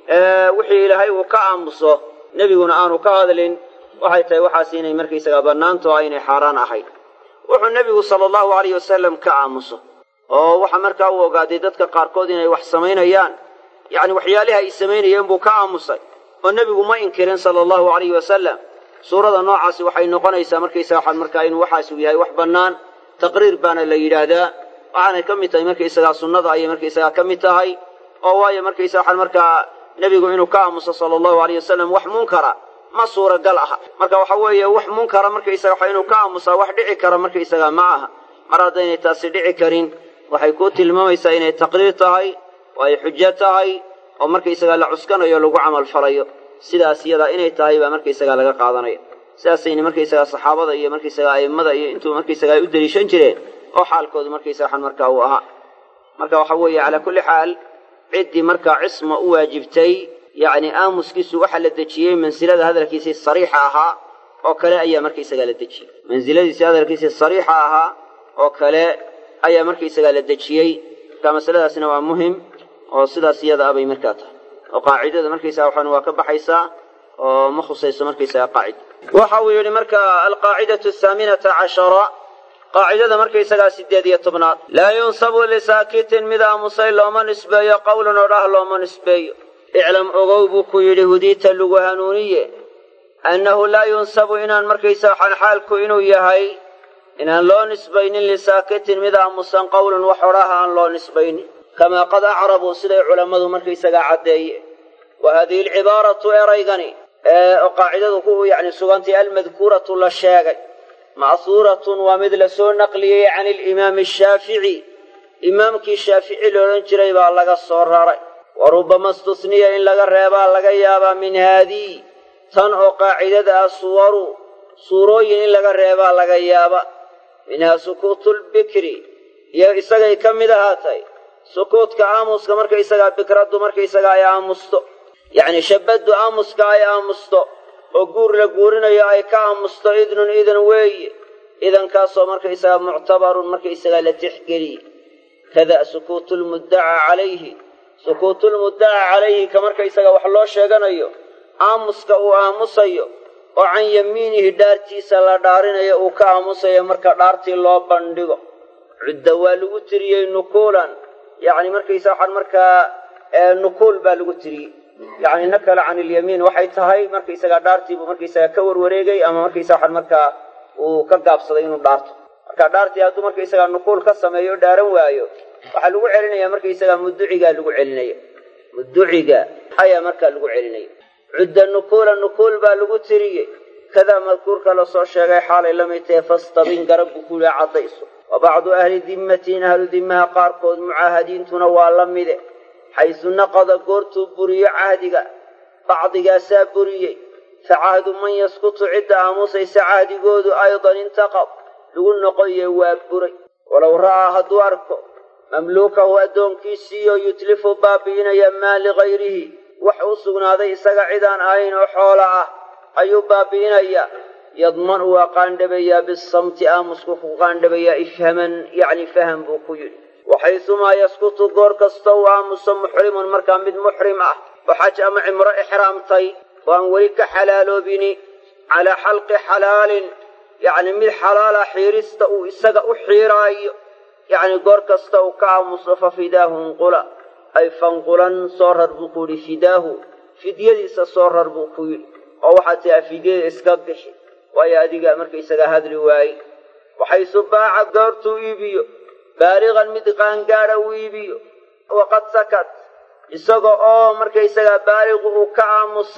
wixii ilaahay uu ka aamuso nebiguna aanu ka hadlin waxay tahay waxaas inay markaysagaa bannaanto ah inay xaaraan ahayd wuxuu nebigu sala allahu alayh wasalam ka aamuso oo waxa markaa uu ogaaday dadka qaarkood inay wax samaynayaan yacni waxyaalihi ay samaynayeen buu ka aamusay oo nebigu ma inkirin sala allahu alayhi wasalam suurada noocaasi waxay noqonaysaa markaysaga waxaan markaa inuu waxaasuu yahay wax bannaan taqriir baana la yidhaahdaa waxaanay ka mid tahay markaysagaa sunnada ayay markaysagaa ka mid tahay oo waayo markaysa waxaan markaa nebigu inuu ka aamuso sala allahu alayh wasalam wax munkara ma suuragal aha marka waxa weeye wax munkara markaysaga waxa inuu ka aamusaa wax dhici kara markaysaga ma aha mar haddaynay taasi dhici karin waxay ku tilmaamaysaa inay taqriir tahay oo ay xujo tahay oo markaysagaa la cuskanayo lagu camal falayo sidaas iyadaa inay tahay baa markaysagaa laga qaadanaya sidaasayna markaysagaa saxaabada iyo markaysagaa a'immada iyo intuu markaysagaa ay u deliishan jireen oo xaalkoodu markaysaga waxan markaa uu ahaa marka waxa weeye calaa kulli xaal ciddii markaa cisma u waajibtay yacni aamuskiisu waxaa la dejiyey mansilada hadalkiisii sariixa ahaa oo kale ayaa markaysagaa la dejiyey mansiladiisii hadalkiisii sariixa ahaa oo kale ayaa markaysagaa la dejiyey marka masaladaasna waa muhim oo sidaas iyada abay markaa tahay oo qaacidada markaysaga waxaan waa ka baxaysaa oo ma khusayso markaysaga qaacida waxa uu yidhi marka alqaacidatu ahaaminata cashara qaacidada markaysagaa sideed iyo tobnaad laa yunsabu lisaakitin mid aamusay looma nisbeeyo qowlan oo dhah looma nisbeeyo iclam ogow buu ku yidhi hudiita lagu hanuuniye annahu laa yunsabu inaan markaysa waxaan xaalku inuu yahay inaan loo nisbaynin lisaakitin mid aamusan qowlan wax odhaha aan loo nisbaynin kamaa qad acrabuu siday culammadu markaysagaa caddeeye wa haadihi alcibaaratu eraygani oo qaacidadu ku yacni sugantay almadkuuratu la sheegay ma'huuratun waa mid la soo naqliyey can ilimaami ashaafici imaamkii shaafici loodhan jiray baa laga soo raray wa rubbama istusniya in laga reebaa laga yaabaa min haadii tan oo qaacidada ah suwaru suurooyin in laga reebaa laga yaaba minhaa sukuutulbikri iyo isagay ka mid ahaatay sukuudka aamuska markaysagaa bikraddu markaysagaa ay aamusto yacni shabaddu aamuska ay aamusto oo guur la guurinayo ay ka aamusto idnun idan weeye idankaasoo markaysagaa muctabarun markaysagaa la tixgeliye kada sukuutulmuddacaa calayhi sukuutulmuddacaa calayhi ka markaysaga wax loo sheeganayo aamuska uu aamusayo oo can yamiinihi dhaartiisa la dhaarinayo uu ka aamusayo marka dhaartii loo bandhigo cudda waa lagu tiriyey nukuulan yacni markaysa waxaan markaa nukuul baa lagu tiriyey yacni nakala can ilyamiin waxay tahay markaysagaa dhaartiibuu markaysagaa ka warwareegay ama markaysa waxaan markaa uu ka gaabsaday inuu dhaarto marka dhaartii hadduu markaysagaa nukuul ka sameeyo o dhaaran waayo waxaa lagu celinaya markaysagaa muducigaa lagu celinaya muduciga ayaa markaa lagu celinaya cudda nukuula nukuul baa lagu tiriyey kadaa madkuurka lasoo sheegay xaalay la mid tahe fastabin garab buu ku yihi caddayso wa bacdu ahli dimmatiin ahlu dimmaha qaarkood mucaahadiintuna waa la mide xaysu naqada goortuu buriyo cahdiga bacdigaasaa buriyey fa cahdu man yaskutu cidda aamusaysa cahdigoodu aydan intaqad lagu noqoye waa buray walow ra'aa hadduu arko mamluukahu addoonkiisiiyo yutlifu baabi'inaya maa ligayrihi wax u sugnaaday isaga cidaan ahayn oo xoola ah ayuu baabi'inayaa yadman waa qaandhabayaa bisamti aamusku ku qaandhabayaa ifhaman yacni faham buu ku yidhi waxaysumaa yaskutu goor kasta uu aamuso muxrimun markaa mid muxrim ah oo xaj ama cimro ixraamtay oo aan weli ka xalaaloobini calaa xalqi xalaalin yacni mid xalaala xiirista uu isaga u xiiraayo yacni goor kasta uu ka aamuso fa fidaahu nqula ay fanqulan soo rar buu ku yidhi fidaahu fidyadiisa soo rar buu ku yidhi oo waxaad tiaa fidyada iska bixi waayo adiga markaysaga hadli waaye waxaysu baaca goortuu iibiyo baaliqan mid qaangaadha uu iibiyo waqad sakat isaga oo markaysagaa baaliqu uu ka aamusay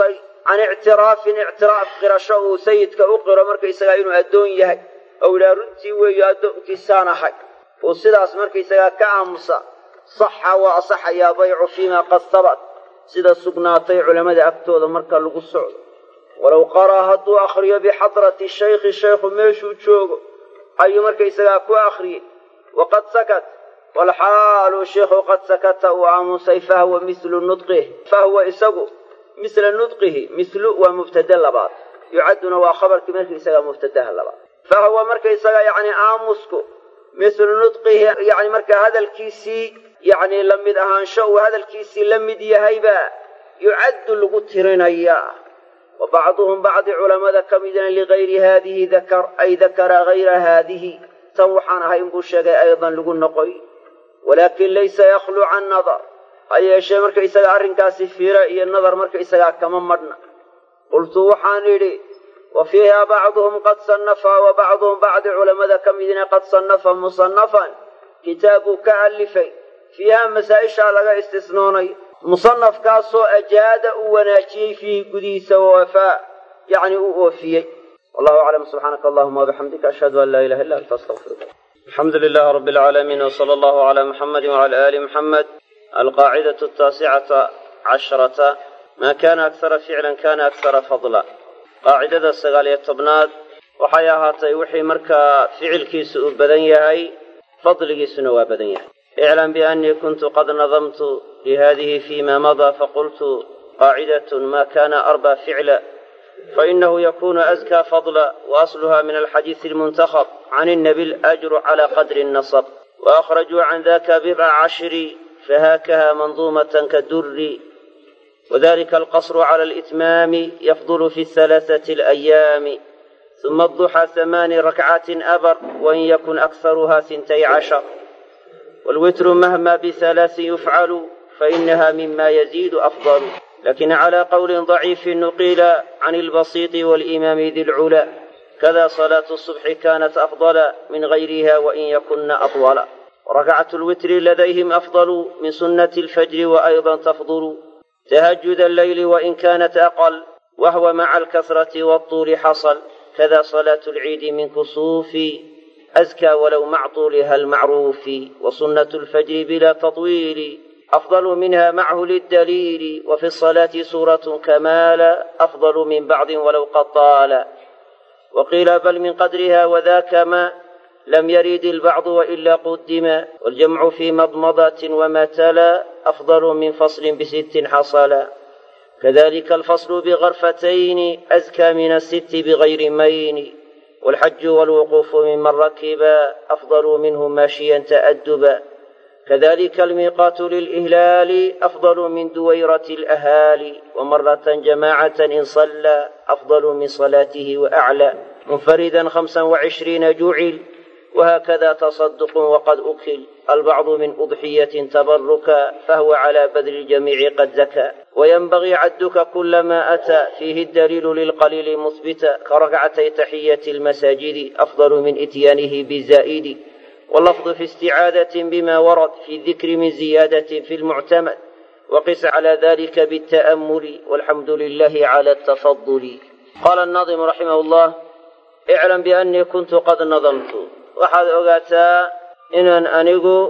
can ictiraafin ictiraaf qirasho uu sayidka u qiro markaysagaa inuu addoon yahay ou yidhaha runtii weeyo addoonkiisaan ahay uu sidaas markaysagaa ka aamusa saxa waa asaxayaa baycu fiimaa qad sabat sida sugnaatay culammada agtooda marka lagu socdo walow qaraa hadduu akhriyo bixadrati shaykhi shaykhu meeshuu joogo ayuu markaysagaa ku akhriyey waqad sakat walxaalu sheikhu qad sakata uu aamusay fahwa mislu nudqih fahwa isagu misla nudqihi mislu waa mubtade labaad yucadduna waa khabarkii markaysagaa mubtadaha labaad fahwa markaysaga yacni aamusku mislu nudqihi yani markaa hadalkiisii yacni la mid ahaansho uu hadalkiisii la mid yahaybaa yucaddu lagu tirinayaa wa bacduhum bacdi culammada ka midna ligayri haadihi dakar ay dakara hayra haadihi tan waxaan ahayn buu sheegay aydan lagu noqoy walaakin laysa yakhluu can nadar ha yeeshee markaysaga arrinkaasi fiiro iyo nadar markaysagaa kama madhna qultu waxaan idhi wa fiiha bacduhum qad sannafa wa bacduhum bacdi culammada ka midna qad sannafa musannafan kitaabuu ka alifay fiiha masaa-ishaa laga istisnoonay musanafkaasoo ajaada uu wanaajiyey fiihi gudihiisa wawafaa yacni uu oofiyey wallahu aclam subxaanaka allahuma wabixamdika ashhadu an laa ilaha illa anta astaqfiruka alxamdu lilahi rabi alcaalamiin wsala allahu calaa muxamedi wcala aali muxamed alqaacidatu ataasicata casharata maa kaana akhara ficlan kana akhara fadla qaacidada sagaal iyo tobnaad waxay ahaatay wixii markaa ficilkiisu uu badan yahay fadligiisuna waa badan yahay iclam biannii kuntu qad nadamtu lihadihi fima madaa faqultu qaacidatun ma kana arba ficla fainahu yakunu azkaa fadla waasluha min alxadiisi almuntakhab can innabi alajru cala qadri الnasab waakhrajuu can daka bidca cashri fahakaha manduumatan kadurri wadalika alqasru cala alitmaami yafdulu fi halaaثati alayaami ثuma الضuxى ثamaani rakcatin abar wain yakun akharuha hintay cashar wاlwitru mahma bihalaasi yufcalu fainaha mima yaziidu afdalu lakin clى qowli ضaciifi nuqila can اlbasiiطi wاlimaami di lcula kada صalaaة الصubxi kanat afضla min gayriha wain yakuna aطwala rakcat اlwitri ladayhim afضlu min sunaةi اlfajri waأyضa tafضlu تهجد الليل وإن كانت أقل وهو مع الكثرة والطول حصل كذا صلاة العيد من كسوف أزكى ولو مع طولها المعروف وسنة الفجر بلا تطويل أفضل منها معه للدليل وفي الصلاة سورة كمال أفضل من بعض ولو قد طال وقيل بل من قدرها وذاك ما لم يرد البعض وإلا قدم والجمع في مضمضة وما تلا أفضل من فصل بست حصلا كذلك الفصل بغرفتين أزكى من الست بغير مين والحج والوقوف ممن ركبا أفضل منه ماشيا تأدبا كذلك الميقات للإهلال أفضل من دويرة الأهالي ومرة جماعة إن صلى أفضل من صلاته وأعلى منفردا خمسا وعشرين جعل وهكذا تصدق وقد أكل البعض من أضحية تبركا فهو على بذل الجميع قد زكى وينبغي عدك كل ما أتى فيه الدليل للقليل مثبتا كركعتي تحية المساجد أفضل من إتيانه بالزائد واللفظ في استعادة بما ورد في الذكر من زيادة في المعتمد وقس على ذلك بالتأمل والحمد لله على التفضل قال الناظم رحمه الله اعلم بأني كنت قد نظمت waxaad ogaataa inaan anigu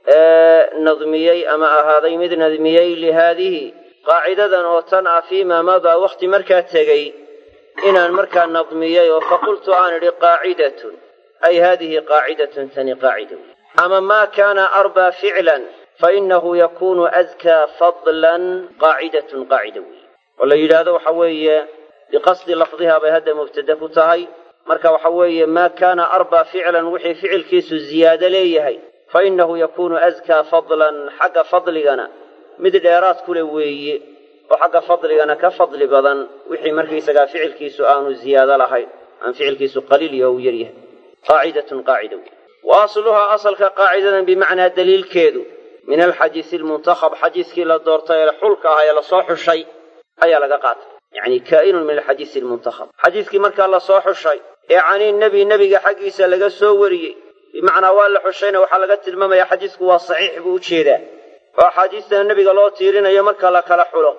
nadmiyey ama ahaaday mid nadmiyey lihaadihi qaacidadan oo tan ah fiimaa madaa wakhti markaa tegey inaan markaa nadmiyey oo faqultu aan idhi qaacidatun ay haadihi qaacidatun tani qaacida wey ama maa kaana arbaa ficlan fainahu yakunu adkaa fadlan qaacidatun qaacida wey oo la yidhaahdo waxa weeye biqasdi lafdiha bay hadda mubtada ku tahay marka waxa weeye maa kaana arbaa ficlan wixii ficilkiisu ziyaado leeyahay fa innahu yakuunu askaa fadlan xagga fadligana mid dheeraad kule weeye oo xagga fadligana ka fadli badan wixii markaysagaa ficilkiisu aanu ziyaado lahayn aan ficilkiisu qaliil iyo u yaryahay qaacidatun qaacida wey wa asluhaa asalka qaacidadan bimacnaa daliilkeedu min alxadiisi almuntakhab xadiiskii la doortay ee xulka ah ee lasoo xushay ayaa laga qaatay yacni kaa'inun min alxadiisi almuntakhab xadiiskii markaa lasoo xushay ee cani nebi nebiga xaggiisa laga soo wariyey bimacnaa waa la xushayna waxaa laga tilmaamayaa xadiisku waa saxiix buu u jeedaa oo axaadiistana nebiga loo tiirinayo marka la kala xulo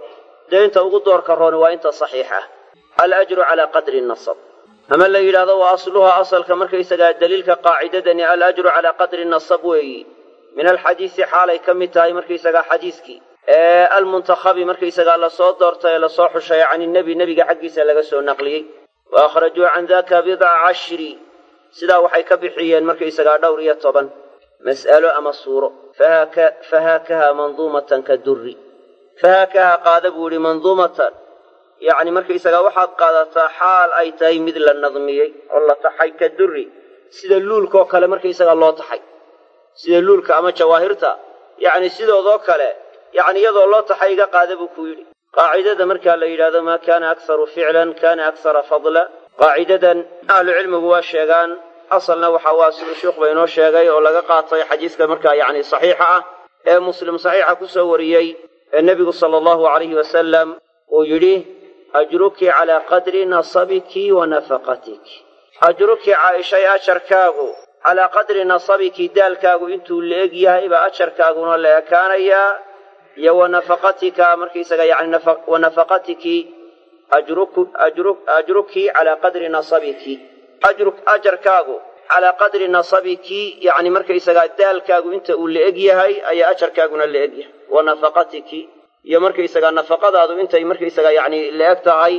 dee inta ugu doorka rooni waa inta saxiixa alajru calaa qadri nasab ama la yidhahdo wa asluha asalka markaysagaa daliilka qaacidadani alajru calaa qadri nasab weeyi min alxadiisi xaalay ka mid tahay markaysagaa xadiiskii ee almuntakhabi markaysagaa lasoo doortay ee lasoo xushay can nebi nebiga xaggiisa laga soo naqliyey wa akhrajuu can daka bidca cashri sidaa waxay ka bixiyeen markaysagaa dhowr iyo toban mas'alo ama suuro fahaakaha manduumatan ka durri fahaakaha qaada buu yihi manduumatan yacni markaysagaa waxaad qaadataa xaal ay tahay mid la nadmiyey oo la taxay ka durri sida luulkaoo kale markaysagaa loo taxay sida luulka ama jawaahirta yacni sidoodoo kale yacni iyadoo loo taxay iga qaada buu ku yidhi qaacidada markaa la yidhahdo maa kaana akharu ficlan kana akhara fadla qaacidadan ahlucilmigu waa sheegaan asalna waxa waa siduu sheikhuba inoo sheegay oo laga qaatay xadiiska markaa yacni saxiixa ah ee muslim saxiixa ku soo wariyey ee nebigu sala allahu alayhi wasalam uu yidhi ajruki calaa qadri nasabiki wa nafaqatiki ajruki caaishay ajarkaagu calaa qadri nasabiki daalkaagu intuu la eg yahay baa ajarkaaguna la ekaanayaa iyo wa nafaqatika markaysaga yani wa nafaqatiki ajruki calaa qadri nasabiki ajarkaagu calaa qadri nasabiki yani markaysagaa daalkaagu inta uu la eg yahay ayaa ajarkaaguna la eg yahay wa nafaqatiki iyo markaysagaa nafaqadaadu intay markaysagaa yani la eg tahay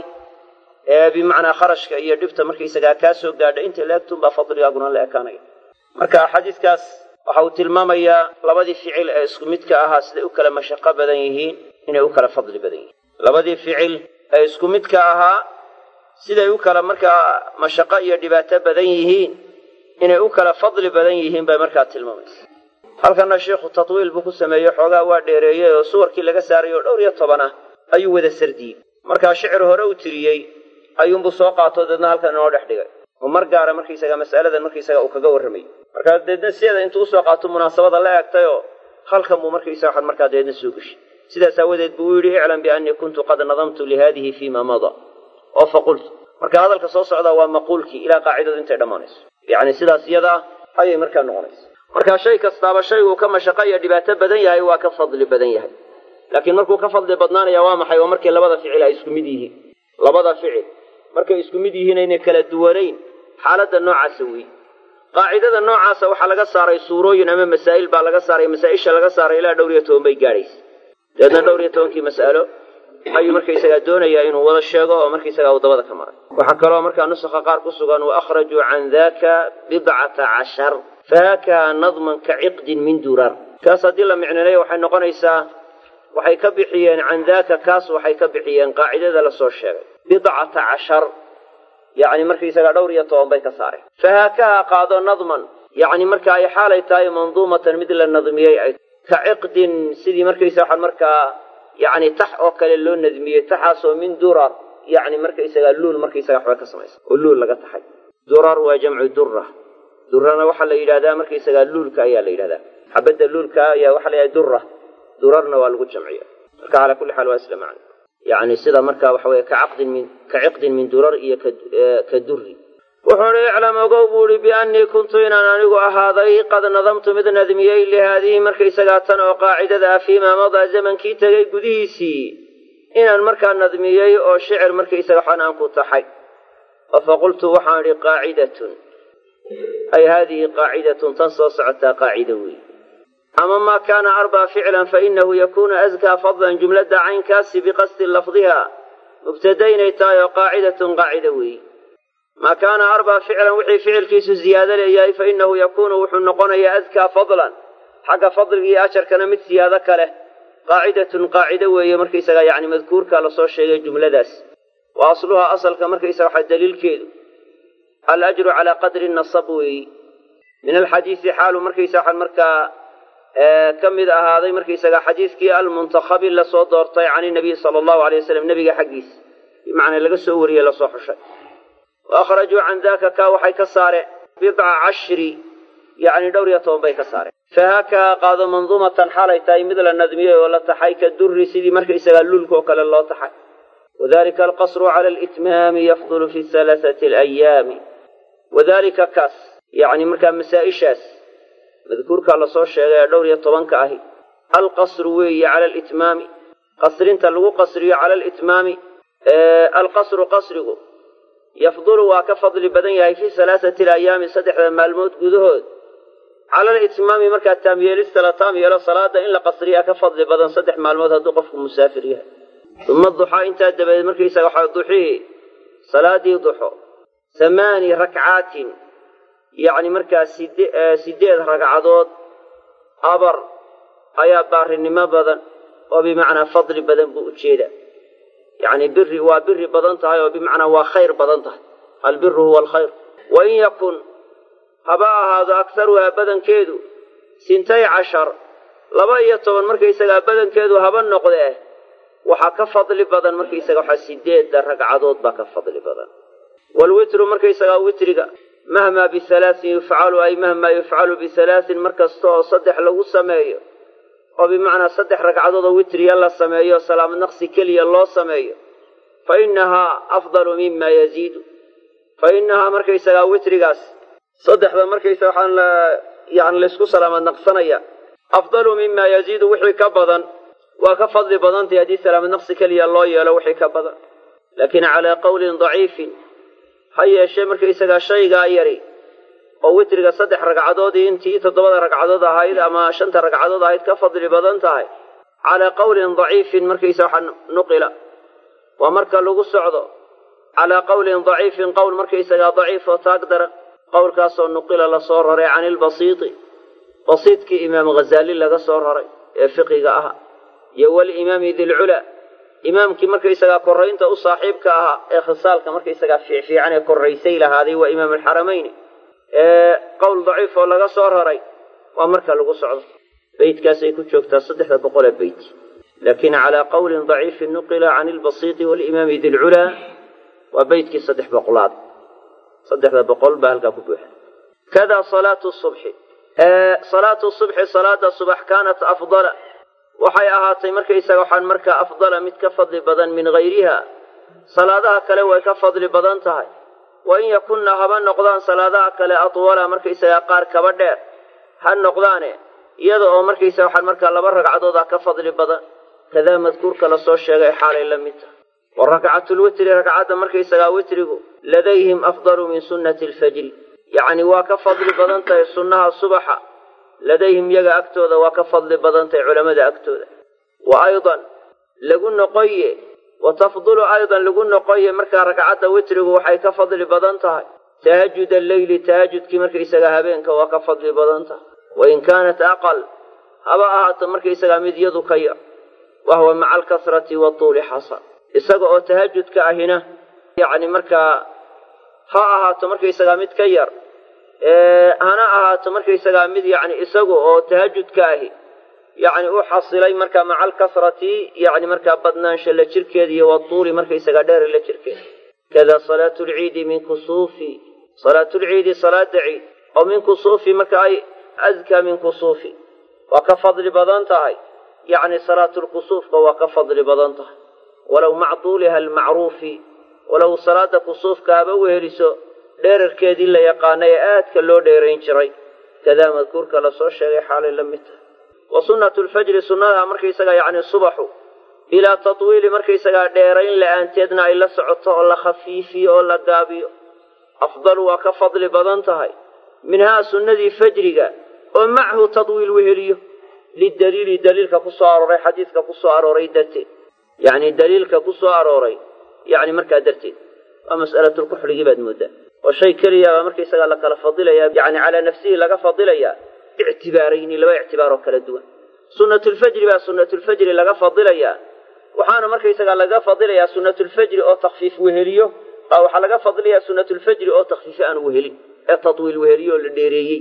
bimacnaa kharashka iyo dhibta markaysagaa kaa soo gaadha intay la egtunbaa fadligaaguna la ekaanaya marka xadiiskaas waxa uu tilmaamayaa labadii ficil ee isku midka ahaa siday u kala mashaqo badan yihiin inay u kala fadli badan yihiin labadii ficil ee isku midka ahaa siday u kala markaa mashaqo iyo dhibaato badan yihiin inay u kala fadli badan yihiin bay markaa tilmaamaysa halkana sheikhu tatwiil buu ku sameeyey xoogaa waa dheereeyey oo suwarkii laga saaray oo dhowr iyo toban ah ayuu wada sardiyey markaa shicir hore u tiriyey ayuunbuu soo qaato deedna halkan inoo dhex dhigay oo mar gaara markaysaga mas'aladan markaysaga uu kaga warramayey markaa deedna sideeda intuu usoo qaato munaasabada la egtayoo halkan buu markaysaga waxan markaa deedna soo geshay sidaas aawadeed buu u yidhi iclam biannii kuntu qad nadamtu lihadihi fiima mada oo faqultu marka hadalka soo socdaa waa maquulkii ilaa qaacidadu intay dhammaanayso yacni sidaas iyada ah ayay markaa noqonaysa markaa shay kastaaba shayguu ka mashaqo iyo dhibaato badan yahay waa ka fadli badan yahay laakiin markuu ka fadli badnaanaya waa maxay waa markii labada ficil ay isku mid yihiin labada ficil markay isku mid yihiin aynay kala duwanayn xaaladda noocaasa weeye qaacidada noocaasa waxaa laga saaray suurooyin ama masaa'il baa laga saaray masaa-isha laga saaray ilaa dhowr iyo toban bay gaadhaysa dabeedna dhowr iyo tobankii mas'alo ayuu markaysagaa doonayaa inuu wada sheego oo markaysagaa uu dabada ka maray waxaa kaloo markaa nusakha qaar ku sugan wa akhrajuu can daka bidcata cashar fahaakaha nadman ka ciqdin min durar kaas haddii la micninayo waxay noqonaysaa waxay ka bixiyeen can daka kaas waxay ka bixiyeen qaacidada lasoo sheegay bidcata cashar yacni markaysagaa dhowr iyo toban bay ka saareen fahaakaha qaado nadman yacni marka ay xaalay tahay manduumatan mid la nadmiyey ay ka ciqdin sidii markaysa waxaan markaa yacni tax oo kale loo nadmiyey taxaasoo min durar yacni markaysagaa luul markaysaga waxba ka samaysa oo luul laga taxay durar waa jamcu dura durana waxaa la yidhahdaa markaysagaa luulka ayaa la yidhahdaa xabadda luulka ayaa waxaa la yidhahda dura durarna waa lagu jamciya marka calaa kulli xaal waa isla macno yacni sida marka waxa weye kacaqdin min ka ciqdin min durar iyo ka durri wuxuu uhi iclam ogow buu ihi biannii kuntu inaan anigu ahaaday qad nadamtu mid nadmiyey lihaadihi markaysagaa tan oo qaacidada ah fiimaa madaa zamankii tegay gudihiisii inaan markaa nadmiyey oo shicir markaysaga waxaan aan ku taxay oo faqultu waxaan idhi qaacidatun ay haadihi qaacidatun tan soo socotaa qaacida weey ama maa kaana arbaa ficlan fainahu yakunu askaa fadlan jumladda caynkaasi biqasdi lafdiha mubtada inay tahay oo qaacidatun qaacida weeye maa kaana arbaa ficlan wixii ficilkiisu ziyaado leeyahay fa inahu yakuunu wuxuu noqonayaa adkaa fadlan xagga fadliga iyo ajarkana mid siyaado kale qaacidatun qaacido weeye markaysaga yacni madkuurka lasoo sheegay jumladaas wa asluhaa asalka markaysaga waxa daliilkeedu alajru calaa qadri nasab weeyi min alxadiisi xaalu markaysa waxaan markaa ka mid ahaaday markaysaga xadiiskii almuntakhabi lasoo doortay can inabiy sala allahu alay wasalam nebiga xaggiisa bimacnaa laga soo wariyey lasoo xushay wa akhrajuu can daka kaa waxay ka saareen bidca cashri yacni dhowr iyo toban bay ka saareen fahaakaha qaado manduumatan xaalay tahay mid la nadmiyey oo la taxay ka durri sidii markaysagaa luulka oo kale loo taxay wadalika alqasru cala alitmaami yafdulu fi halaathati alayaami wadalika kaas yacni markaa masaa-ishaas madkuurkaa lasoo sheegay ee dhowr iyo tobanka ahi alqasru weeye cala alitmaami qasrinta lagu qasriyo cala alitmaami alqasru qasrigu yafdulu waa ka fadli badan yahay fii salaasati alayaami saddexda maalmood gudahood cala alitmaami markaa taamyeelista la taam yeelo salaada in la qasriyaa ka fadli badan saddex maalmood hadduu qofku musaafir yahay uma duxaa intaa dabadeed markaysaga waxaa duxihii salaadii duxo hamaani rakcaatin yacni markaa side sideed ragcadood abar ayaa baarinimo badan oo bimacnaa fadli badan buu ujeedaa yacni biri waa biri badan tahay oo bimacnaa waa khayr badan tahay albiru huwa alkhayr wain yakun haba ahaado akharuhaa badankeedu sintay cashar laba iyo toban markaysagaa badankeedu haba noqdee waxaa ka fadli badan markaysaga waxaa sideedda ragcadood baa ka fadli badan waalwitru markaysagaa witriga mahmaa bihalaasin yufcalu ay mahmaa yufcalu bihalaasin mar kasta oo saddex lagu sameeyo oo bimacnaa saddex ragcadood oo witriya la sameeyo salaamad naqsi keliya loo sameeyo fa innahaa afdalu mima yaziidu fa innahaa markaysagaa witrigaas saddexda markaysa waxaan la yani laysku salaamad naqsanaya afdalu mima yaziidu wixii ka badan waa ka fadli badantahy haddii salaamad naqsi keliya loo yeelo wixii ka badan laakiin calaa qawlin daciifin ha yeeshee markaysagaa shaygaa yari oo witriga saddex ragcadoodii intii toddobada ragcadood ahayd ama shanta ragcadood ahayd ka fadli badan tahay calaa qawlin daciifin markaysa waxa nuqila waa marka lagu socdo calaa qawlin daciifin qowl markaysagaa daciif oo taag daran qowlkaasoo nuqila lasoo raray can ilbasiiti basiidkii imaam ghazaali laga soo raray ee fiqiga aha iyo walimaami dilcula imaamkii markaysagaa koraynta u saaxiibka ahaa ee khisaalka markaysagaa fiicfiican ee koraysay lahaaday waa imaam alxaramayni ee qowl daciif oo laga soo raray waa marka lagu socdo beytkaasay ku joogtaa saddexda boqolee beyt laakin calaa qawlin daciifin nuqila can ilbasiiti walimaami dilculaa waa beytkii saddex boqolaad saddexda boqol baa halkaa ku buuxa kada salaatu subxi salaatu subxi salaada subax kaanat afdala waxay ahaatay markaysaga waxaan markaa afdala mid ka fadli badan min hayriha salaadaha kale way ka fadli badan tahay wa in yakunna haba noqdaan salaadaha kale atwala markaysagaa qaar kaba dheer ha noqdaane iyada oo markaysaga waxaan markaa laba ragcadooda ka fadli badan kadaa madkuurka lasoo sheegay xaalay la mid tahay wa rakcatulwitri ragcadda markaysagaa witrigu ladayhim afdalu min sunnati alfajri yacni waa ka fadli badan tahay sunnaha subaxa ladayhim yaga agtooda waa ka fadli badan tahay culammada agtooda wa aydan lagu noqoye wa tafdulu aydan lagu noqoye markaa ragcadda witrigu waxay ka fadli badan tahay tahajud alleyli tahajudkii markaysagaa habeenka waa ka fadli badan tahay wain kaanat aqal haba ahaato markaysagaa mid yadu ka yar wahuwa maca alkasrati watuuli xasan isaga oo tahajudka ahina yacni markaa ha ahaato markaysagaa mid ka yar hana ahaato markaysagaa mid yani isagu oo tahajudka ahi yani u xasilay markaa maca alkasrati yani markaa badnaansha la jirkeeda iyo watuuli markaysagaa dheer la jirkeeda kada salaatu lciidi min kusuufi salaatulciidi salaada ciid oo min kusuufi marka ay adkaa min kusuufi waa ka fadli badan tahay yacni salaatulkusuufka waa ka fadli badan tahay walow macduuliha almacruufi walow salaada kusuufka haba weheliso dheerarkeedii la yaqaanay ee aadka loo dheerayn jiray kadaa madkuurka lasoo sheegay xaalay la mid tahay wa sunnatu lfajri sunnadaha markaysagaa yacni subaxu bilaa tatwiili markaysagaa dheerayn la-aanteedna ay la socoto oo la khafiifiyo oo la gaabiyo afdalu waa ka fadli badan tahay minhaa sunnadii fajriga oo machu tadwiil weheliyo lidaliili daliilka ku soo arooray xadiidka ku soo arooray darteed yacni daliilka ku soo arooray yacni markaa darteed waa mas'alatulkuxligii baad mooddaa oo shay keliya baa markaysagaa la kala fadilayaa yacni calaa nafsihi laga fadilayaa ictibaarayni laba ictibaaroo kala duwan sunnatulfajri baa sunnatulfajri laga fadilayaa waxaana markaysagaa laga fadilayaa sunnatulfajri oo takfiif weheliyo baa waxaa laga fadliyaa sunnatulfajri oo takfiife aan wehelin ee tadwiil weheliyo oo la dheereeyey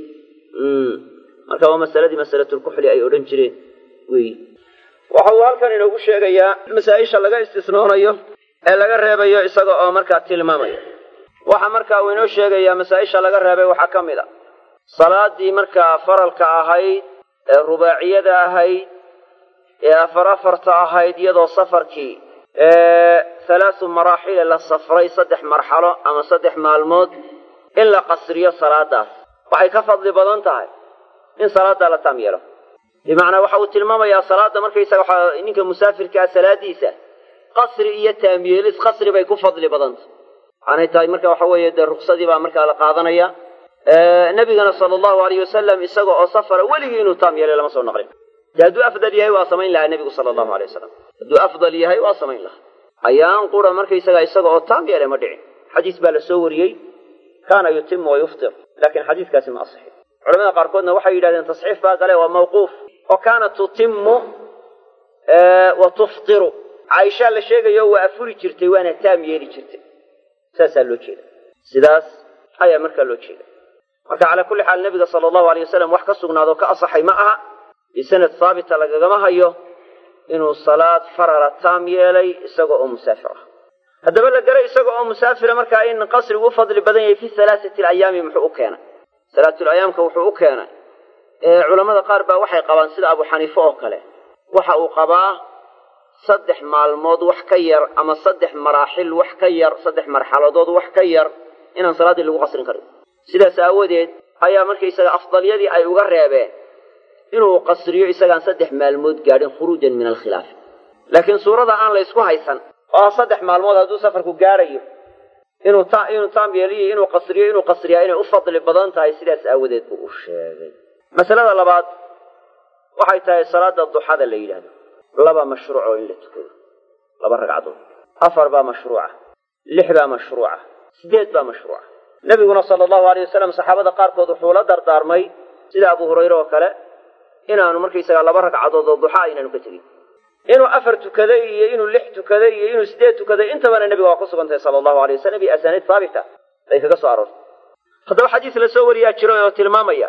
marka waa masaladii masalatulkuxli ay odhan jireen wey waxa uu halkan inoogu sheegayaa masaa-isha laga istisnoonayo ee laga reebayo isaga oo markaa tilmaamaya waxa markaa uu inoo sheegayaa masaa-isha laga reebay waxaa ka mid a salaadii markaa faralka ahayd ee rubaaciyada ahayd ee afar afarta ahayd iyadoo safarkii halaasu maraaxile la safray saddex marxalo ama saddex maalmood in la qasriyo salaadaas waxay ka fadli badan tahay in salaaddaa la taam yeelo bimacnaa waxa uu tilmaamayaa salaada markaysaga waxa ninka musaafirkaa salaadiisa qasri iyo taamyeelis qasri bay ku fadli badanta waxaanay tahay marka waxa weeye dee ruksadii baa markaa la qaadanaya nabigana sala allahu alayh wasalam isaga oo safara weligii inuu taam yeelay lama soo naqlin de hadduu afdal yahay waa samayn lahaa nebigu sala allahu alay wasalam hadduu afdal yahay waa samayn lahaa ayaan qura markaysaga isaga oo taam yeelay ma dhicin xadiis baa la soo wariyey kaana yutimu wa yuftir laakiin xadiiskaasi ma asixin culamada qaarkoodna waxay yidhahdeen tasxiif baa gale waa mawquuf oo kaana tutimu wa tuftiru caaishaa la sheegayo waa afuri jirtay waana taam yeeli jirtay saasaa loo jeeda sidaas ayaa markaa loo jeeda marka calaa kulli xaal nebiga sala allahu alay wasalam wax ka sugnaadoo ka asaxay ma aha bisanad haabita lagagama hayo inuu salaad farala taam yeelay isaga oo musaafir ah haddaba la garay isaga oo musaafira markaa in qasrigu u fadli badan yahay fi halaasati alayaami muxuu u keenay salaatulayaamka wuxuu u keenay culammada qaar baa waxay qabaan sida abu xaniife oo kale waxa uu qabaa saddex maalmood wax ka yar ama saddex maraaxil wax ka yar saddex marxaladood wax ka yar inaan salaaddii lagu qasrin karin sidaas aawadeed ayaa markaysaga afdalyadii ay uga reebeen inuu qasriyo isagaan saddex maalmood gaadhin khuruujan min alkhilaaf laakiin suurada aan la ysku haysan oo saddex maalmood hadduu safarku gaadhayo inuu ta inuu taam yeeliyo inuu qasriyo inuu qasriyaa inay u fadli badan tahay sidaas aawadeed buu u sheegay masalada labaad waxay tahay salaada duxada la yidhahdo laba mashruuc oo in la tukado laba ragcadood afar baa mashruuca lix baa mashruuca sideed baa mashruuca nebiguna sala allahu alay wasalam saxaabada qaarkood wuxuu la dardaarmay sida abu hurayre oo kale inaanu markaysaga laba ragcadood oo duxa aynaanu ka tegin inuu afar tukaday iyo inuu lix tukaday iyo inuu sideed tukaday intabana nebiga waa ku sugantahay sala allahu alay wasalam iyo asaaniid haabita bay kaga soo aroortay haddaba xadiis la soo wariyaa jiro oo tilmaamaya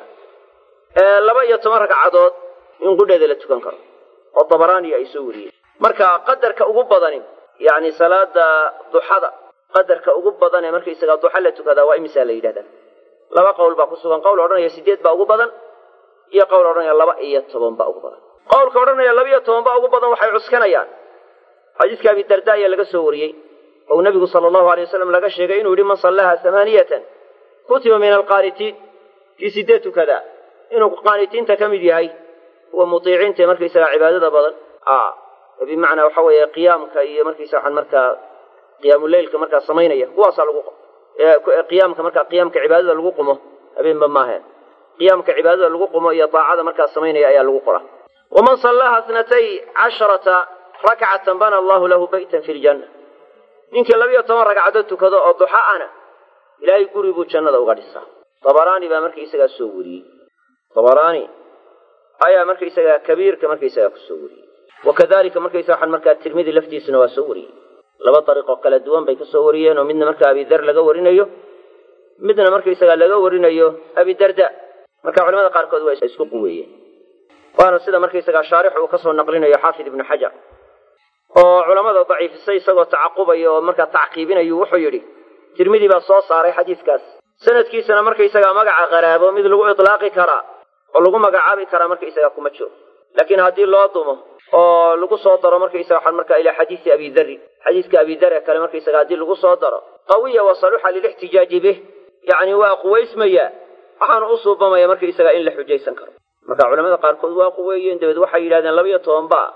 laba iyo toban ragcadood in qudheeda la tukan karo oo dabaraaniya ay soo wariyeen marka qadarka ugu badani yacni salaada duxada qadarka ugu badan ee markaysaga duxa la tukadaa waa imisaa la yidhahdaa laba qowl baa ku sugan qowl odhanaya sideed baa ugu badan iyo qowl odhanaya laba iyo toban baa ugu badan qowlka odhanaya laba iyo toban baa ugu badan waxay cuskanayaan xadiiska abi darda ayaa laga soo wariyey ou nabigu sala allahu alay wasalam laga sheegay inuu yihi man sallaha hamaaniyatan kutiba min alqaanitiin kii sideed tukadaa inuu qaanitiinta ka mid yahay kuwa mutiiciinta ee markaysaga cibaadada badan bimacnaa waxa weeye qiyaamka iyo markaysa waxaan markaa qiyaamuleylka markaa samaynaya kuwaasaa lagu qiyaamka markaa qiyaamka cibaadada lagu qumo habeenba maaheen qiyaamka cibaadada lagu qumo iyo daacada markaa samaynaya ayaa lagu qora waman sallaha snatay casharata rakcatan bana allahu lahu baytan fi ljanna ninkii labiyo toban ragcadood tukado oo duxa ana ilaahay guri buu jannada uga dhisaa dabaraani baa markaysagaa soo wariyey dabaraani ayaa markaysagaa kabiirka markaysagaa ku soo wariyey wakadalika markaysa waxaan markaa tirmidi laftiisuna waa soo wariyey laba dariiqoo kala duwan bay ka soo wariyeen oo midna markaa abidar laga warinayo midna markaysagaa laga warinayo abidarda marka culamada qaarkood waa isku quweeyeen waana sida markaysagaa shaarix uu kasoo naqlinayo xaafid ibnu xajar oo culamada daciifisay isagoo tacaqubaya oo markaa tacqiibinayu wuxuu yidhi tirmidi baa soo saaray xadiiskaas sanadkiisana markaysagaa magaca qaraabo mid lagu itlaaqi karaa oo lagu magacaabi karaa markaysagaa kuma jiro laakiin haddii loo dumo oo lagu soo daro markaysaga waxaan markaa ilaa xadiisi abidari xadiiska abidar ee kale markaysaga haddii lagu soo daro qawiya wa saluxa lilixtijaaji bih yacni waa quwaysmaya waxaana u suubamaya markaysaga in la xujaysan karo marka culamada qaarkood waa quweeyeen dabeed waxay yidhahdeen labaiyo toban ba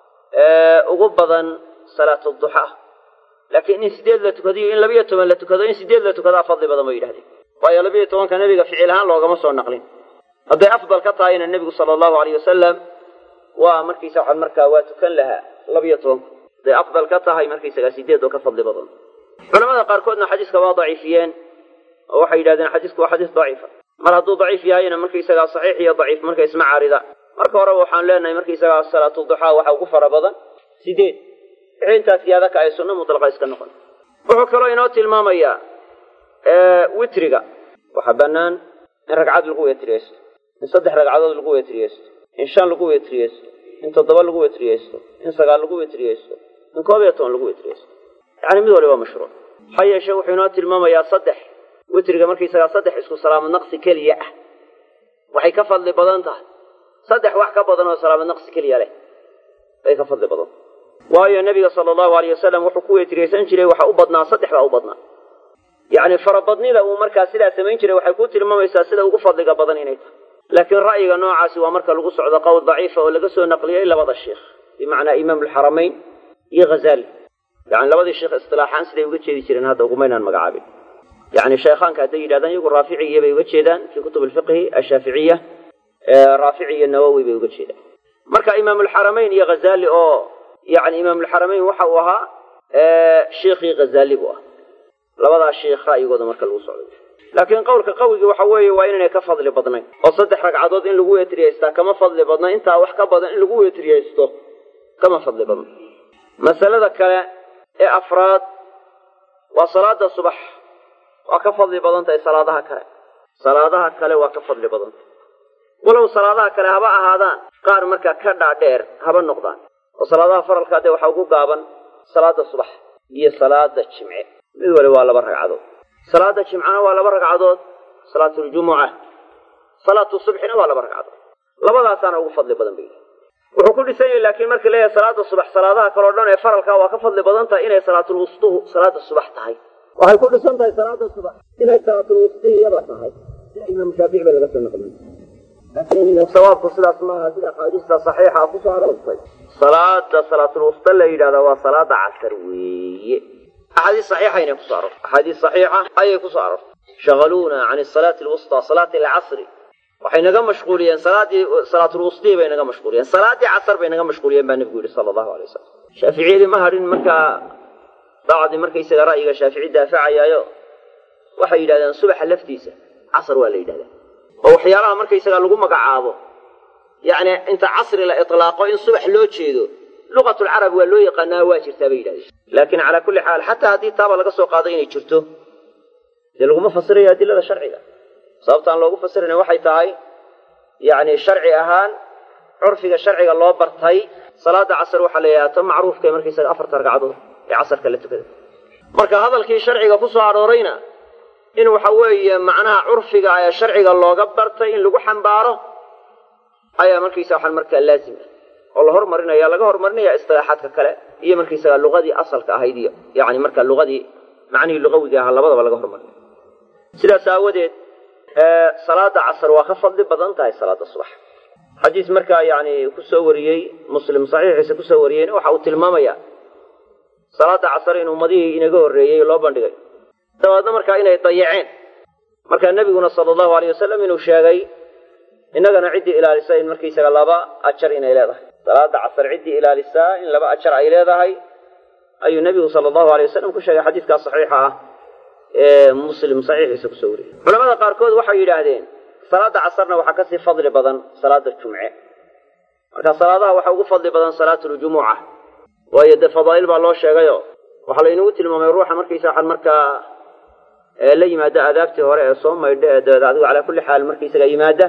ugu badan salaatu duxa laakiin in sideed la tukadiyo in labaiyo toban la tukado in sideed la tukadaa fadli badan bay yidhahdeen waayo labaiyo tobanka nebiga ficil ahaan loogama soo naqlin hadday afdal ka tahayna nebigu sala allahu alayh wasalam waa markaysa waxaan markaa waa tukan lahaa labaiyo tobanku hadday afdal ka tahay markaysagaa sideed oo ka fadli badan culamada qaarkoodna xadiiska waa daciifiyeen oo waxay yidhahdeen xadiisku waa xadiis daciifa mar hadduu daciif yahayna markaysagaa saxiix iyo daciif marka isma caarida marka horeba waxaan leenahay markaysagaa salaatu duxaa waxa ugu fara badan sideed wixii intaas yaada ka ay sunno mutlaqa iska noqon wuxuu kaloo inoo tilmaamayaa witriga waxaa bannaan in ragcad lagu wetriyeysto in saddex ragcadood lagu wetriyeysto in shan lagu wetriyeysto in toddoba lagu wetriyeysto in sagaal lagu wetriyeysto in koob iyo toban lagu wetriyeysto yacni mid waliba mashruuc ha yeeshee wuxuu inoo tilmaamayaa saddex witriga markaysagaa saddex isku salaamad naqsi keliya ah waxay ka fadli badan tahay saddex wax ka badan oo salaamad naqsi keliya leh bay ka fadli badan waayo nebiga sala allahu alayh wasalam wuxuu ku wetriyeysan jiray waxa u badnaa saddex baa u badnaa yacni farabadnida uu markaa sidaa samayn jiray waxay ku tilmaamaysaa sida ugu fadliga badan inay tahay laakiin ra'yiga noocaasi waa marka lagu socdo qowl daciifa oo laga soo naqliyey labada sheikh bimacnaa imaam alxaramayn iyo ghazali yani labadii sheekh istilaaxaan siday uga jeedi jireen hadda ugumaynaan magacaabin yani sheekhaanka hadday yidhahdaan iyagu raaficiya bay uga jeedaan fii kutub alfiqhi ashaaficiya raafici iyo nawowi bay uga jeedaan marka imaam alxaramayn iyo ghazali oo yani imaam alxaramayn waxa uu ahaa sheikhii ghazali buu ah labadaa sheikh ra'yigooda marka lagu socday laakiin qowlka qawigii waxa weeye waa inaynay ka fadli badnayn oo saddex ragcadood in lagu weetriyaystaa kama fadli badna intaa wax ka badan in lagu weetriyaysto kama fadli badna masalada kale ee afraad waa salaada subax waa ka fadli badan tahay salaadaha kale salaadaha kale waa ka fadli badan tahay walow salaadaha kale haba ahaadaan qaar markaa ka dhaadheer haba noqdaan oo salaadaha faralkaa dee waxaa ugu gaaban salaada subax iyo salaada jimce mid wali waa laba ragcadood salaada jimcana waa laba ragcadood salaatuljumuca salaatu subxina waa laba ragcadood labadaasaana ugu fadli badan bay wuxuu ku dhisan yahay laakiin markii leeyahay salaada subax salaadaha kaleo dhan ee faralkaa waa ka fadli badan tahay inay salaatulwustuhu salaada subax tahay waxay ku dhisan tahay salaada subax inay salaatulwustihiyada tahay sida imaam shaafici ba laga soo naqliyey laakiin sawaabku sidaas maaha sida axaadiista saxiixa kusoo aroortay salaada salaatulwusta la yidhahdaa waa salaada casar weeye axaadiis saxiixayna kusoo aroortay axaadiis saxiixa ayay kusoo aroortay shagaluuna can salaati lwusta salaati alcasri waxay naga mashquuliyeen salaadii salaatulwustii bay naga mashquuliyeen salaadii casar bay naga mashquuliyeen baa nebigu yihi sala allahu alay wasalam shaaficiyadii ma hadhin markaa bacdi markaysaga ra'yiga shaafici daafacayaayo waxay yidhahdeen subaxa laftiisa casar waa la yidhahdaa oo waxyaalaha markaysaga lagu magacaabo yacni inta casri la itlaaqo in subax loo jeedo luqatulcarab waa loo yaqaanaa waa jirtaa bay yidhahdeen laakiin calaa kulli xaal xataa haddii taaba laga soo qaado inay jirto dee laguma fasirayo adilada sharciga sababtaan loogu fasirayna waxay tahay yacni sharci ahaan curfiga sharciga loo bartay salaada casar waxaa la yidhahdaa ta macruufka markaysaga afarta ragcadood ee casarka la tukada marka hadalkii sharciga ku soo aroorayna in waxa weeye macnaha curfiga ee sharciga looga bartay in lagu xambaaro ayaa markaysa waxaan markaa laazim ah oo la hormarinaya laga hormarinaya istilaaxaadka kale iyo markaysaga luqadii asalka ahayd iyo yani marka luqadii macnihii luqawiga ahaa labadaba laga hormarinaya sidaas aawadeed salaada casar waa ka fadli badan tahay salaada subax xadiis markaa yani kusoo wariyey muslim saxiixiisa kusoo wariyeyna waxa uu tilmaamaya salaada casar in ummadihii inaga horreeyey loo bandhigay dabeedna markaa inay dayaceen markaa nebiguna sala allahu aleyh wasalam inuu sheegay innagana ciddii ilaalisa in markaysaga laba ajar inay leedahay salaada casar ciddii ilaalisaa in laba ajar ay leedahay ayuu nebigu sala allahu aleyh wasalam ku sheegay xadiiskaa saxiixa ah ee muslim saxiixiisa kusoo wariyey culamada qaarkood waxay yidhaahdeen salaada casarna waxaa kasii fadli badan salaada jumce marka salaadaha waxaa ugu fadli badan salaatuljumuca waayo dee fadaa'il baa loo sheegayo waxaa laynagu tilmaamay ruuxa markaysa waxaan markaa la yimaada aadaabtii hore ee soo maydha ee dabeed adigu calaa kulli xaal markaysaga yimaada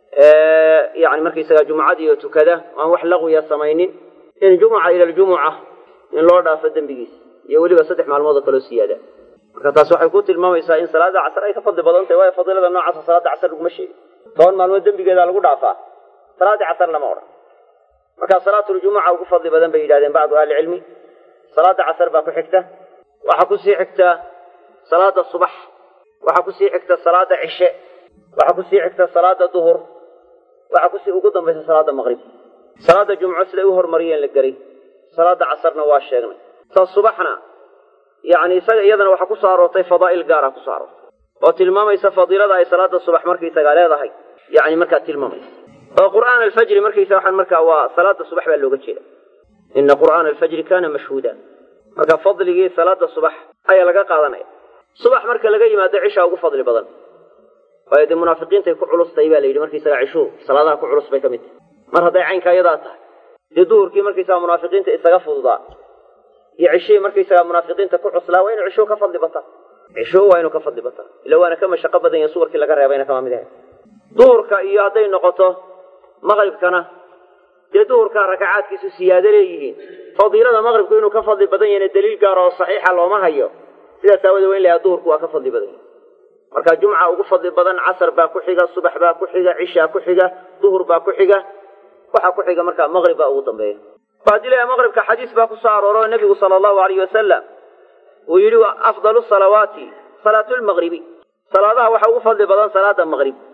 yani markaysaga jumucadii oo tukada aan wax laqwiya samaynin in jumuca ila aljumuca in loo dhaafo dembigiisa iyo weliba saddex maalmood oo kaloo siyaada marka taas waxay ku tilmaamaysaa in salaada casar ay ka fadli badan tahay waayo fadiilada noocaasa salaada casar laguma sheegin toban maalmood dembigeedaa lagu dhaafaa salaadii casar lama odhan markaa salaatuljumuca ugu fadli badan bay yidhahdeen bacdu ahlicilmi salaada casar baa ku xigta waxaa kusii xigta salaada subax waxaa kusii xigta salaada cishe waxaa kusii xigta salaada duhur waxaa kusii ugu dambaysa salaada maqrib salaada jumco siday u hormariyeen la geray salaada casarna waa sheegnay ta subaxna yani isaga iyadana waxaa kusoo aroortay fadaa'il gaara kusoo aroortay oo tilmaamaysa fadiilada ay salaada subax markaysaga leedahay yani markaa tilmaamaysa oo qur'aan alfajri markaysa waxaan markaa waa salaada subax baa looga jeeda ina qur'aana alfajri kana mashhuuda marka fadligii salaada subax ayaa laga qaadanaya subax marka laga yimaado cishaa ugu fadli badan waayo dee munaafiqiintay ku culustahay baa la yidhi markaysaga cishuhu salaadaha ku culus bay ka mid tahay mar hadday caynkaa iyadaa tahay dee duhurkii markaysaga munaafiqiinta isaga fududaa iyo cishihii markaysaga munaafiqiinta ku cuslaa waa inuu cishuhu ka fadli bataa cishuhu waa inuu ka fadli bataa ila waana ka mashaqo badan yahin suwarkii laga reebayna kama mid ahay duhurka iyo hadday noqoto maqribkana dee duhurkaa rakacaadkiisu siyaado leeyihiin fadiilada maqribku inuu ka fadli badan yahayna daliil gaara oo saxiixa looma hayo sidaas aawadee waa in layaha duhurku waa ka fadli badan yahay marka jumca ugu fadli badan casar baa ku xiga subax baa ku xiga cishaa ku xiga duhur baa ku xiga waxaa ku xiga markaa maqrib baa ugu dambeeya haddii layaha maqribka xadiis baa kusoo arooro nebigu sala allahu alayh wasalam uu yidhi afdalu salawaati salaatu lmaqribi salaadaha waxaa ugu fadli badan salaada maqrib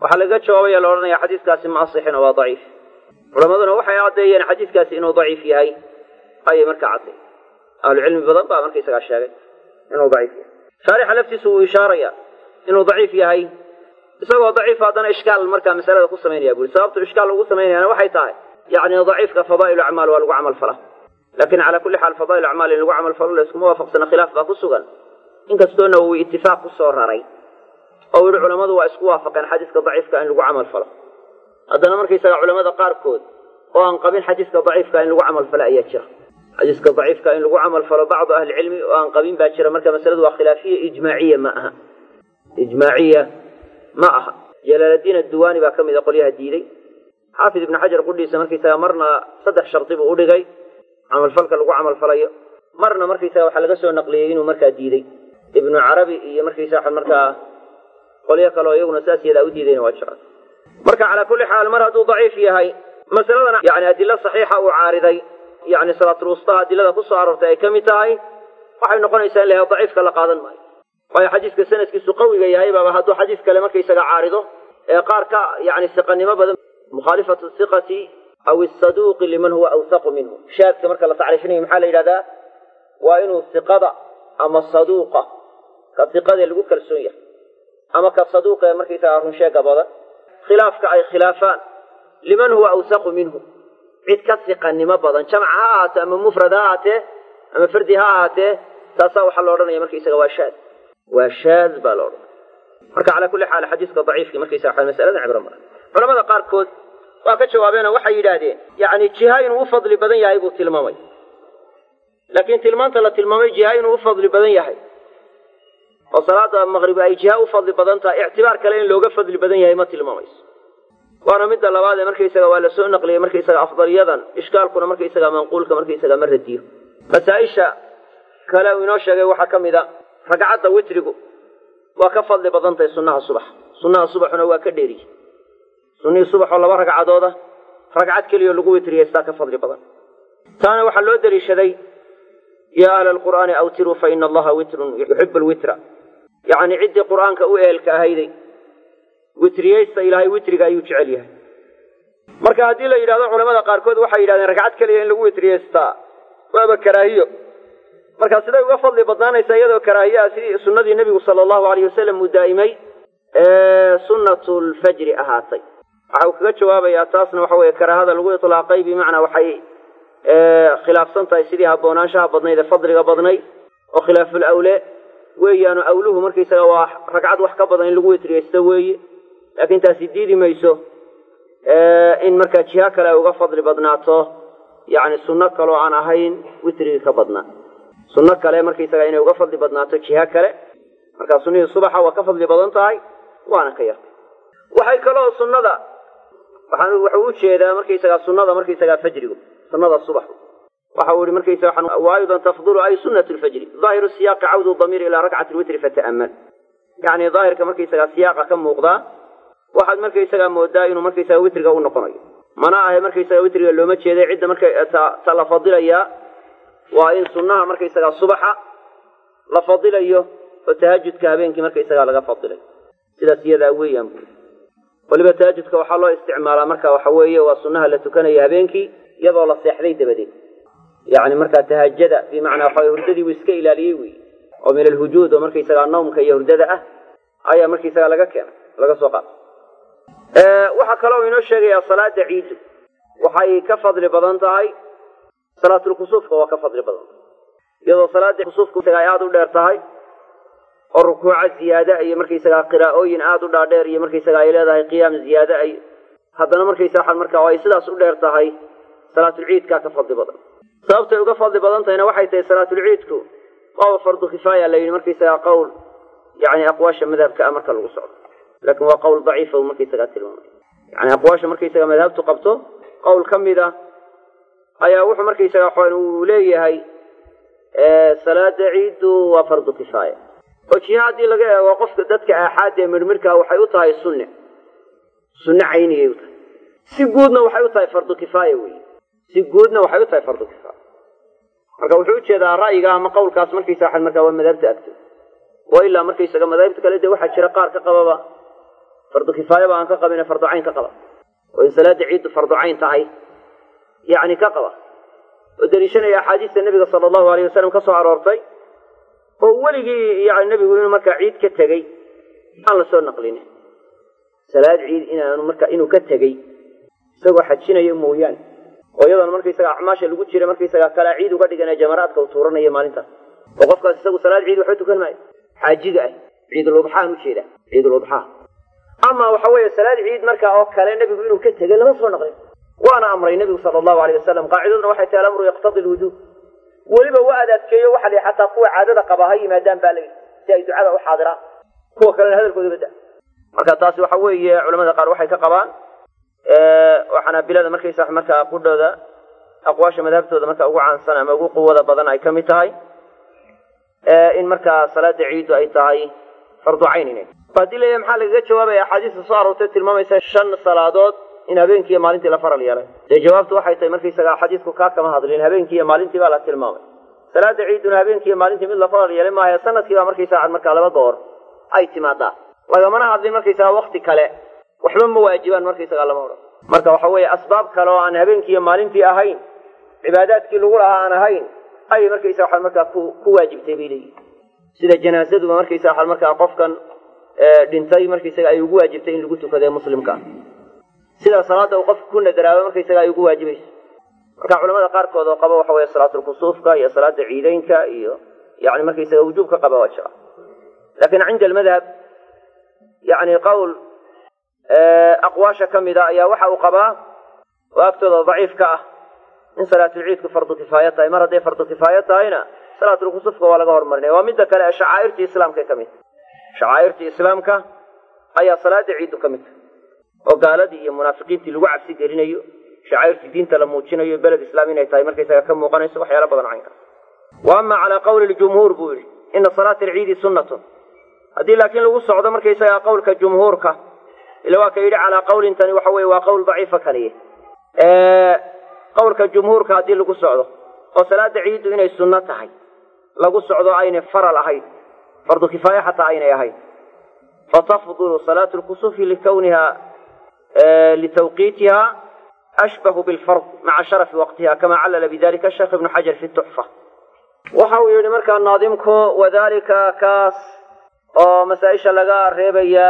waxaa laga jawaabaya la odhanaya xadiiskaasi ma asixin oo waa daciif culammaduna waxay caddeeyeen xadiiskaasi inuu daciif yahay ayay markaa cadday ahlucilmi badan baa markaysagaa sheegay inuu daciif yahay shaarixa laftiisu wuu ishaaraya inuu daciif yahay isagoo daciif haddana ishkaal markaa masalada ku samaynaya buri sababtu ishkaal ugu samaynayaana waxay tahay yacni daciifka fadaa'il acmaal waa lagu camal fala lakin calaa kulli xaal fadaa'il acmaal in lagu camal falo la iskuma waafaqsana khilaaf baa ku sugan inkastoona uu itifaaq ku soo raray oo yihi culammadu waa isku waafaqeen xadiiska daciifka in lagu camal falo haddana markaysaga culamada qaarkood oo aan qabin xadiiska daciifka in lagu camal falo ayaa jira xadiiska daciifka in lagu camal falo bacdu ahlicilmi oo aan qabin baa jira marka masaladu waa khilaafiya ijmaaciya ma aha ijmaaciya ma aha jalaaladiin adduwaani baa ka mid a qolyaha diiday xaafid ibnu xajar qudhiisa markaysaga marna saddex shardi buu udhigay camalfalka lagu camalfalayo marna markaysaga waxaa laga soo naqliyey inuu markaa diiday ibnu carabi iyo markaysaa markaa qolyo kale oo iyaguna saas yadaa u diidayna waa jira marka calaa kulli xaal mar hadduu daciif yahay masaladana yani adilo saxiixa uu caariday yani salaatulwustaha adilada ku soo aroortay ay ka mid tahay waxay noqonaysaa in la daciifka la qaadan maayo waayo xadiiska sanadkiisu qawiga yahay baaba hadduu xadiis kale markaysaga caarido ee qaar ka yani siqanimo badan mukhaalifatu siqati aw isaduuqi liman huwa awsaqu minhu shaadka marka la tacriifinayo maxaa la yidhahdaa waa inuu siqada ama saduuqa ka siqadee lagu kalsoon yahay ama ka saduuqa ee markaysaga runsheega badan khilaafka ay khilaafaan liman huwa awsaqu minhu cid ka siqanimo badan jamc ha ahaatee ama mufrad ha ahaatee ama fardi ha ahaatee taasaa waxaa la odhanaya markaysaga waa shaad waa shaad baa la odhanaya marka calaa kulli xaal xadiiska daciifki markaysaga waa masalada cibro mara culamada qaarkood waa ka jawaabeenoo waxay yidhaahdeen yacni jiha inuu u fadli badan yahay buu tilmaamay laakiin tilmaanta la tilmaamay jiha inuu u fadli badan yahay oo salaada maqrib ay jiha u fadli badan tahay ictibaar kale in looga fadli badan yahay ma tilmaamayso waana midda labaad ee markaysaga waa la soo naqliyey markaysaga afdaliyadan ishkaalkuna markaysaga manquulka markaysaga ma radiyo masaa-isha kale uu inoo sheegay waxaa ka mid a ragcadda witrigu waa ka fadli badan tahay sunnaha subax sunnaha subaxuna waa ka dheeriye sunnihii subaxoo laba ragcadooda ragcad keliyo lagu witriyeystaa ka fadli badan taana waxaa loo deliishaday yaa ahla alqur'aani awtiruu fa ina allaha witrun yuxibu lwitra yacni ciddii qur'aanka u eelka ahayday witriyeysta ilaahay witriga ayuu jecel yahay marka haddii la yidhahdo culamada qaarkood waxay yidhahdeen ragcad keliya in lagu witriyeystaa waaba karaahiyo marka siday uga fadli badnaanaysaa iyadoo karaahiyaa sidii sunnadii nebigu sala allahu alayh wasalam uu daa'imay ee sunnatu lfajri ahaatay waxa uu kaga jawaabayaa taasna waxa weeye karaahada lagu itlaaqay bimacnaa waxay khilaafsan tahay sidii haboonaanshaha badnayd ee fadliga badnayd oo khilaaful awle weeyaanu awluhu markaysaga waa ragcad wax ka badan in lagu witriyeysto weeye laakiin taasi diidi mayso in markaa jiha kale ay uga fadli badnaato yacni sunno kaloo aan ahayn witrigii ka badnaa sunno kale markaysaga inay uga fadli badnaato jiha kale markaa sunnihii subaxa waa ka fadli badan tahay waana ka yartay waxay kaloo sunnada waxaan wuxuu u jeedaa markaysagaa sunnada markaysagaa fajrigu sunnada subax waxa uu yihi markaysaga wa aydan tafdulu ay sunnat lfajri daahiru siyaaqi cawdu damiir ilaa rakcati lwitri fata'amal yacni daahirka markaysagaa siyaaqa ka muuqdaa waxaad markaysagaa moodaa inuu markaysaga witriga u noqonayo mana ahe markaysaga witriga looma jeeday cidda marka ta la fadilayaa waa in sunnaha markaysagaa subaxa la fadilayo oo tahajudka habeenkii markaysagaa laga fadilay sidaas iyadaa weeyaan bui waliba tahajudka waxaa loo isticmaalaa marka waxa weeye waa sunnaha la tukanayo habeenkii iyadoo la seexday dabadeed yacni markaa tahajada bimacnaa waxa hurdadii uu iska ilaaliyey wey oo min alhujuud oo markaysagaa nawmka iyo hurdada ah ayaa markaysagaa laga keenay laga soo qaatay waxaa kaloo inoo sheegayaa salaada ciidu waxay ka fadli badan tahay salaatulkusuufka waa ka fadli badan tahay iyadoo salaada kusuufka ay aada u dheer tahay oo rukuuca ziyaada iyo markaysagaa qiraa'ooyin aada u dhaadheer iyo markaysaga ay leedahay qiyaam ziyaada ay haddana markaysa waxaan markaa ay sidaas u dheer tahay salaatulciidkaa ka fadli badan sababtay uga fadli badan tahayna waxay tahay salaatulciidku waaba fardu kifaaya la yidhi markaysagaa qowl yani aqwaasha madhabka ah marka lagu socdo laakiin waa qowl daciifa u markaysagaa tilmaamay yani aqwaasha markaysaga madhabtu qabto qowl ka mid a ayaa wuxuu markaysaga waxaan uu leeyahay salaada ciiddu waa fardu kifaaya oo jiha haddii laga eego qofka dadka aaxaada ee midhmidhkaa waxay u tahay sunne sunne cayniyay u tahay si guudna waxay u tahay fardu kifaaya wey si guudna waxay u tahay fardu kifaaya marka wuxuu ujeedaa ra'yiga ama qowlkaas markaysa waxan markaa waa madhabta agto oo ilaa markaysaga madaahibta kale dee waxaa jira qaar ka qababa fardu kifaaya ba aan ka qabine fardu cayn ka qaba oo in salaada ciiddu fardu cayn tahay yacni ka qaba oo deliishanaya axaadiista nebiga sala allahu alayh wasalam ka soo aroortay oo weligii yani nebigu inuu markaa ciid ka tegey aan la soo naqlinin salaad ciid inaanu marka inuu ka tegey isagoo xajinayo mooyaane oo iyadoona markaysaga acmaasha lagu jira markaysaga kalaa ciid uga dhiganee jamaraadka uu tuuranayo maalintaas oo qofkaas isagu salaad ciid waxba tukan maayo xaajiga ah ciiduludxaan ujeeda ciiduludxaa ama waxa weeye salaad ciid markaa oo kale nebigu inuu ka tegey lama soo naqlin waana amray nebigu sala allahu alayh wasalam qaacidaduna waxay tahay alamru yaqtadi lwujuub weliba waa adaadkeeyo waxa la xataa kuwa caadada qaba ha yimaadaan baa layihi si ay ducada u xaadiraan kuwa kalena hadalkooda bada marka taasi waxa weeye culamada qaar waxay ka qabaan oo xanaabilada markaysa markaa qudhooda aqwaasha madhabtooda marka ugu caansan ama ugu quwada badan ay ka mid tahay in markaa salaada ciiddu ay tahay fardu cayn inay haddii la maxaa lagaga jawaabaya axaadiista soo aroortay tilmaamaysa shan salaadood in habeenkii iyo maalintii la faral yeelay dee jawaabtu waxay tahay markaysaga xadiisku kaa kama hadlin habeenkii iyo maalintii baa la tilmaamay salaada ciiduna habeenkii iyo maalintii mid la faral yeelay maaha sanadkii baa markaysaga markaa laba goor ay timaadaa lagamana hadlin markaysaga wakti kale waxba ma waajibaan markaysaga lama odhan marka waxa weeye asbaab kale oo aan habeenkii iyo maalintii ahayn cibaadaadkii lagu lahaa aan ahayn ayay markaysa waxaa markaa ku ku waajibtay bay leeyihin sida janaasaduba markaysa waxaa markaa qofkan dhintay markaysaga ay ugu waajibtay in lagu tukado ee muslimka sida salaada uu qofka ku nadaraabo markaysaga ay ugu waajibayso marka culamada qaarkood oo qaba waxa weeye salaatulkusuufka iyo salaada ciideynka iyo yani markaysaga wujuubka qaba waa jira lakin cinda almadhab yani qowl aqwaasha ka mida ayaa waxa uu qabaa oo agtooda daciif ka ah in salaatulciidku fardu kifaaya tahay mar hadday fardu kifaaya tahayna salaatulkusufka waa laga hormarinaya waa midda kale ee shacaa'irtii islaamka ka mid shacaa'irtii islaamka ayaa salaada ciiddu ka mid tahay oo gaaladii iyo munaafiqiintii lagu cabsi gelinayo shacaa'irtii diinta la muujinayo beled islaam inay tahay markaysaga ka muuqanayso waxyaala badan caynkaas wa ama calaa qawli ljumhuur buu yihi ina salaata alciidi sunnatun haddii laakiin lagu socdo markaysaga qowlka jumhuurka ila waa ka yidhi calaa qawlintani waxa weye waa qowl daciifa kaliya qowlka jumhuurka haddii lagu socdo oo salaada ciiddu inay sunno tahay lagu socdo aynay faral ahayn fardu kifaaya xataa aynay ahayn fatafdulu salaatu lkusufi likawniha litawqiitiha ashbahu bilfard maca sharafi waqtiha kama callala bidalika sheekh ibnu xajar fi tuxfa waxa uu yihi markaa naadimku wadalika kaas oo masaa-isha laga reebaya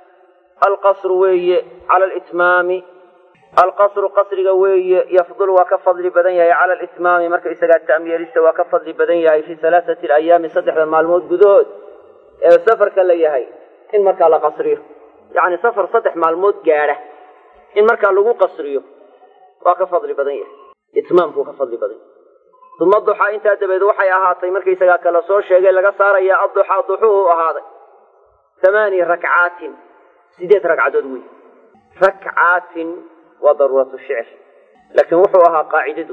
alqasru weeye cala litmaami alqasru qasriga weeye yafdul waa ka fadli badan yahay cala litmaami marka isagaa ta'myeelista waa ka fadli badan yahay fi halaathati alayaami saddexda maalmood gudahood ee safarka la yahay in markaa la qasriyo yacni safar saddex maalmood gaadha in markaa lagu qasriyo waa ka fadli badan yahay itmaamkuu ka fadli badan yahay uma duxaa intaa dabeed waxay ahaatay markaysagaa kala soo sheegay laga saaraya adduxaa duxuhu ahaaday thamaani rakcaatin sideed ragcadood wey rakcaatin waa daruuratu shicr laakiin wuxuu ahaa qaacidadu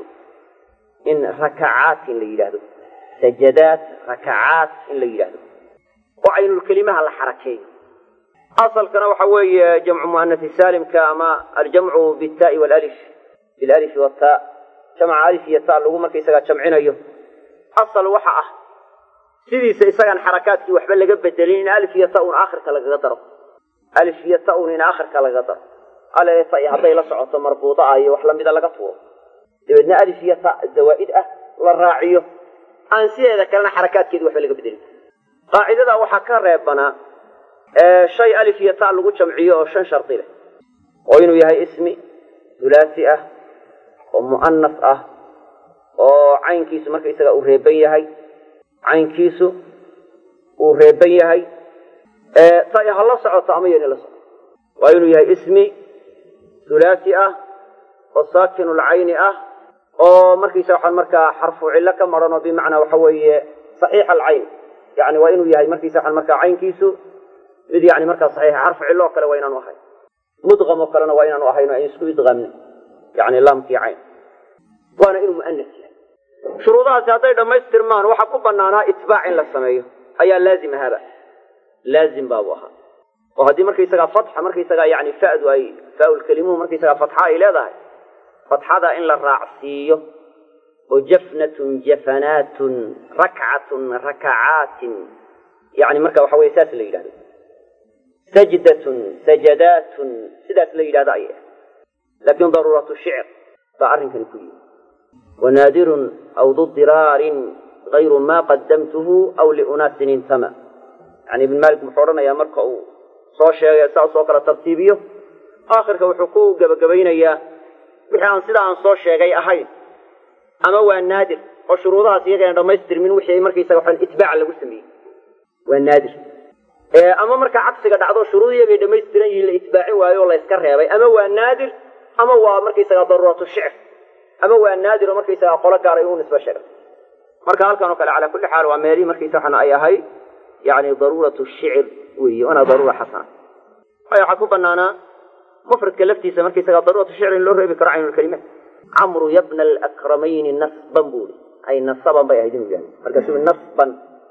in rakacaatin la yidhaahdo sajadaat rakacaat in la yidhaahdo oo caynulkelimaha la xarakeeyo asalkana waxa weeye jamcu muanasi saalimka ama aljamcu bittaai walif bilalifi wataa jamca alif iyo ta lagu markaysagaa jamcinayo asal waxa ah sidiisa isagaan xarakaadkii waxba laga bedelin in alif iyo ta un aakhirka lagaga daro alif iyo ta un in aakhirka lagaga daro aleta hadday la socoto marbuuda ah iyo wax lamida laga tuuro dabeedna alif iyo ta zawaa'id ah la raaciyo aan sideeda kalena xarakaadkeedi waxba laga bedelin qaacidada waxaa ka reebanaa shay alif iyo ta lagu jamciyo oo shan shardi leh oo inuu yahay ismi hulaasi ah oo mu'anas ah oo caynkiisu markaysaga uu reeban yahay caynkiisu uu reeban yahay ta ha la socoto ama yana la socoto waa inuu yahay ismi hulaasi ah oo saakinulcayni ah oo markiisa waxaan markaa xarfu cillo ka maran oo bimacnaa waxa weeye saxiix alcayn yani waa inuu yahay markiisa waxaan markaa caynkiisu mid yani markaa saxiixa xarfu cillo oo kale waa inaanu ahayn mudqam oo kalena waa inaanu ahayn o ayn isku idqaamnin yani laamkii cayn waana inuu mu'anas yahay shuruudahaasi hadday dhammaystirmaan waxaa ku banaanaa itbaac in la sameeyo ayaa laazim ahaaba laazim baabu ahaa oo haddii markaysagaa fatxa markaysagaa yani fa'du ay faaulkelimuhu markaysagaa fatxa ay leedahay fatxada in la raacsiiyo oo jafnatun jafanaatun rakcatun rakacaatin yani marka waxa weye saas la yidhahdo sajdatun sajadaatun sidaas la yidhahdo ayay ahayd laakiin daruuratu shicr baa arrinkani ku yimi wanaadirun aw du diraarin gayru ma qadamtuhu aw liunaasin intama yani ibn malik muxuu odhanayaa marka uu soo sheegay saas oo kale tartiibiyo aakhirka wuxuu ku gebagabaynayaa wixii aan sidaa aan soo sheegay ahayn ama waa naadir oo shuruudahaas iyagana dhamaystirmin wixii markaysaga waxaan itbaac lagu sameeyey waa naadir ama markaa cagsiga dhacdo shuruud iyagay dhamaystiran yihiin la itbaacin waayo oo la yska reebay ama waa naadir ama waa markaysaga daruuratu shicr ama waa naadir oo markaysaga qolo gaar ay u nisba sheegay marka halkan oo kale calaa kulli xaal waa meelihii markaysa waxaan ay ahay yani daruuratu shicr weeye waana daruura xasana waayo waxaa ku banaanaa mufradka laftiisa markaysaga daruuratu shicr in loo reebi karo caynulkalimaat camru yabna alakramayni nasban buu i ay nasaban bay ahayd inuu yahay markaasuu nasban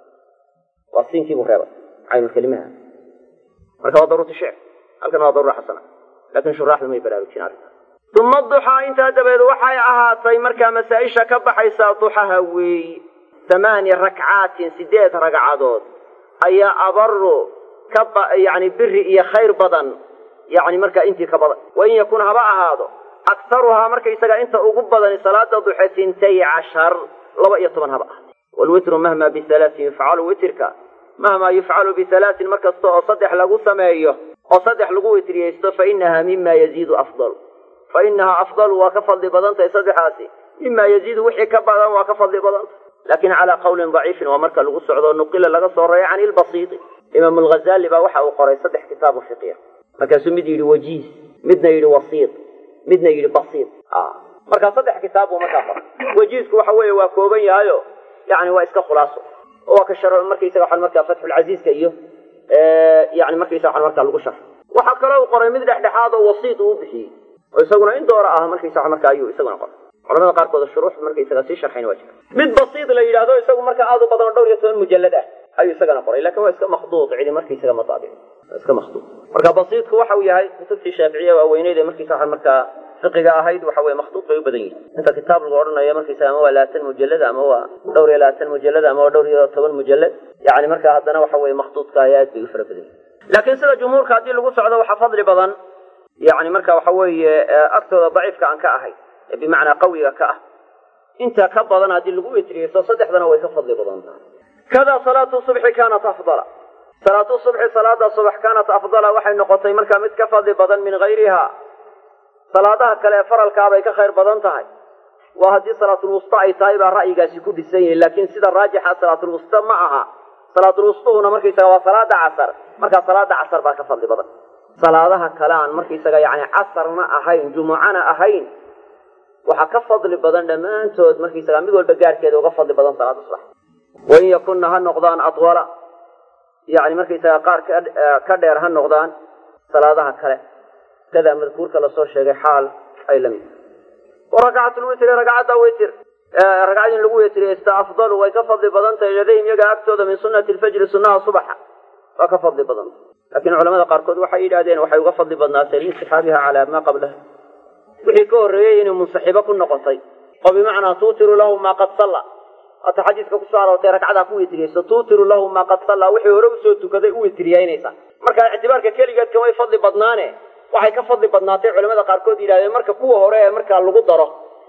waa siinkiibuu reebay caynulkalimaha marka waa daruuratu shicr halkan waa daruura xasana lakin shuraaxdu may baraarujin arrintaas uma duxaa intaa dabeed waxay ahaatay markaa masaa-isha ka baxaysaa duxaha weeyi thamaani rakcaatin sideed ragcadood ayaa abaru ka yani biri iyo khayr badan yani markaa intii ka badan wain yakun haba ahaado aktaruhaa markaysaga inta ugu badani salaada duxe sintay cashar laba iyo toban haba ahaado wlwitru mahma bihalaasin yufcalu witrka mahmaa yufcalu bihalaasin mar kasta oo saddex lagu sameeyo oo saddex lagu witriyeysto fainaha mima yaziidu afdal fa inahaa afdalu waa ka fadli badan tahay saddexaasi mima yaziidu wixii ka badan waa ka fadli badan tahay lakin calaa qawlin daciifin waa marka lagu socdo nuqila laga soo reeya can ilbasiiti imaam alghazali baa waxa uu qoray saddex kitaabu fiqiya markaasuu mid yidhi wajiis midna yidhi wasiit midna yidhi basiit markaa saddex kitaab buu markaa qoray wajiisku waxa weeye waa kooban yahayo yani waa iska khulaaso oo waa ka shar markaysaga waxaan markaa fatxulcasiiska iyo yani markaysaga waxaan markaa lagu sharxo waxaa kaloo uu qoray mid dhexdhexaad oo wasiit uu bixiyey oo isaguna in doora ah markaysaga markaa ayuu isaguna qoray culamada qaarkood shuruux markaysaga sii sharxayn waa jira mid basiid la yidhahdo isagu markaa aad u badan oo dhowr iyo toban mujallad ah ayuu isagana qoray lakin waa iska makhduud cidi markaysaga mataabic waa iska makhduud marka basiidku waxa uu yahay kutubtii shaaficiya waaweyneyd ee markaysa waxaan markaa fiqiga ahayd waxa weye makhduud bay u badan yihin inta kitaab lagu odhanayo markaysaga ama waa labaatan mujallad ama waa dhowr iyo labaatan mujallad ama waa dhowr iyo toban mujallad yani marka haddana waxa weye makhduudka ay aad bay u fara badan yihin laakiin sida jumhuurka haddii lagu socdo waxaa fadli badan yani marka waxa weeye agtooda daciifka aan ka ahay ee bimacnaa qawiga ka ah inta ka badan haddii lagu witriyeysto saddexdana way ka fadli badan tahay kada salaatu subxi kaanat afdala salaatu subxi salaada subax kaanat afdala waxay noqotay markaa mid ka fadli badan min hayriha salaadaha kale ee faralkaabay ka khayr badan tahay waa haddii salaatulwusta ay tahay baa ra'yigaasi ku dhisan yihin laakiin sida raajixa salaatulwusta ma aha salaatulwustuhuna markaysaga waa salaada casar markaa salaada casar baa ka fadli badan salaadaha kale aan markaysaga yani casarna ahayn jumucana ahayn waxaa ka fadli badan dhammaantood markaysaga mid walba gaarkeeda uga fadli badan salaada subax wain yakunna ha noqdaan adwala yani markaysaga qaar ka dheer ha noqdaan salaadaha kale kadaa madkuurka lasoo sheegay xaal ay la mid warakacatulwitri ragcadda witr ragcad in lagu witriyeysta afdalu way ka fadli badan tahay ladayhim iyaga agtooda min sunati lfajri sunaha subaxa waa ka fadli badan laakiin culamada qaarkood waxay yidhahdeen waxay uga fadli badnaatay liinsaxaabiha calaa maa qablaha wixii ka horreeyey inay munsaxibo ku noqotay oo bimacnaa tuutiru lahu maa qad salla waata xadiiska kusoo aroortay ragcadaa ku witriyeyso tuutiru lahu maa qad salla wixii hore usoo tukaday u witriyaynaysa marka ictibaarka keligeed kamay fadli badnaane waxay ka fadli badnaatay culamada qaarkood yidhahdeen marka kuwa hore ee markaa lagu daro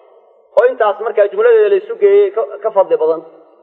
oo intaas markaa jumladeeda laysu geeyey ka fadli badan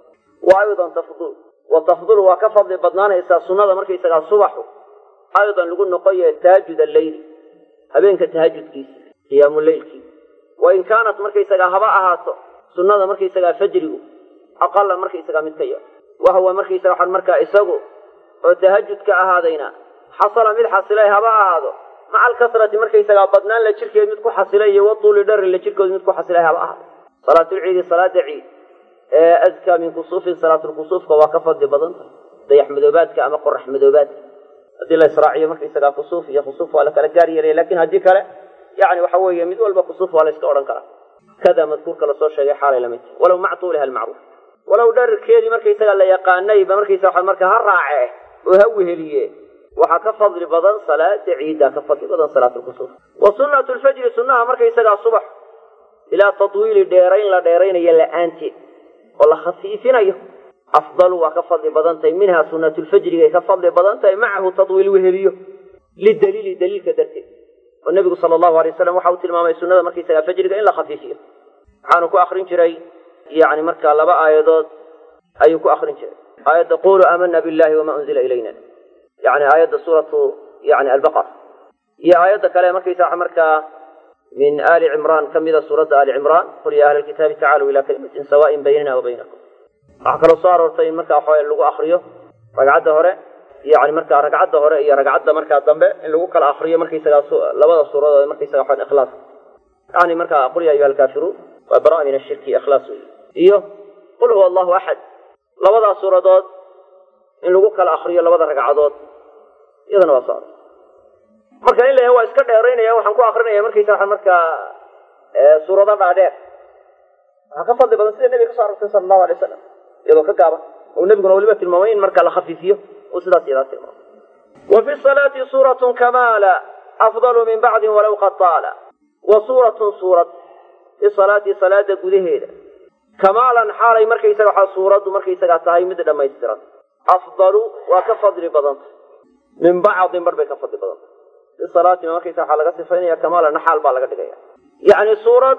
wa aydan tafdul wa tafdulu waa ka fadli badnaanaysaa sunnada markaysagaa subaxu aydan lagu noqoya tahajud alleyli habeenka tahajudkiisa qiyaamu leylkii wain kaanat markaysagaa haba ahaato sunnada markaysagaa fajrigu aqala markaysagaa mid ka yar wahuwa markaysaga waxaan markaa isagu oo tahajudka ahaadayna xasala mid xasilay haba ahaado maca alkasrati markaysagaa badnaan la jirkeed mid ku xasilay iyo watuuli dharin la jirkood mid ku xasilay haba ahaado salaatulciidi salaada ciid ee azkaa min kusuufin salaatulkusuufka waa ka fadli badan tahay dayax madoobaadka ama qorax madoobaadka haddii la israaciyo markaysagaa kusuuf iyo khusuuf waa la kala gaar yeelaya lakin haddii kale yani waxa weeye mid walba kusuuf waa la iska odhan karaa kada madkuurka lasoo sheegay xaalay lamid tahay walow mac tuuliha almacruuf walow dhararkeedii markaysaga la yaqaanayba markaysa waa marka ha raace oo ha weheliye waxaa ka fadli badan salaada ciiddaa ka fadli badan salaatulkusuuf wa sunnatu lfajri sunnaha markaysagaa subax ilaa tatwiili dheerayn la dheeraynayo la-aanteed oo la khafiifinayo afdalu waa ka fadli badan tahay minhaa sunnatulfajrigay ka fadli badan tahay macahu tatwiil weheliyo lidaliili daliilka darteed oo nebigu sala allahu alay wasalam waxa uu tilmaamay sunnada markaysagaa fajriga in la khafiifiyo waxaanu ku akrin jiray yani markaa laba aayadood ayuu ku akrin jiray aayadda quluu aamana billahi wama unzila ilayna yani aayadda suuratu yani albaqara iyo aayadda kale markaysaa markaa min ali cimraan ka mida suuradda ali cimraan qul ya ahla alkitaabi tacaaluu ila kalimatin sawaain baynana wa baynakum waxaa kaloo soo aroortay in markaa waxawaye lagu akriyo ragcadda hore yani markaa ragcadda hore iyo ragcadda markaa dambe in lagu kala akriyo markaysagaa labada suuradood markaysaga waxaan ikhlaas yani markaa qul ya ayuha alkaafiruun waa bara min ashirki ikhlaas wey iyo qul huwa allahu axad labadaas suuradood in lagu kala akriyo labada ragcadood iyadana waa soo aror marka in la waa iska dheeraynaya waxaan ku akrinaya markaysa waa markaa suurado dhaadheer waxaa ka fadli badan sida nebiga ka so arortay sala allahu alay wasalam iyadoo ka gaaban oo nebiguna weliba tilmaamay in marka la khafiifiyo uu sidaas iyadaa tilmaamay wa fi salaati suuratun kamaala afdalu min bacdin walaw qad taala wa suuratun suurad fi salaati salaada gudaheeda kamaalan xaalay markaysaga waxaa suuraddu markaysagaa tahay mid dhammaystiran afdalu waa ka fadli badanta min bacdin bar bay ka fadli badanta fi salaatina markaysa waxaa laga sifaynaya kamaalan naxaal baa laga dhigaya yacni suurad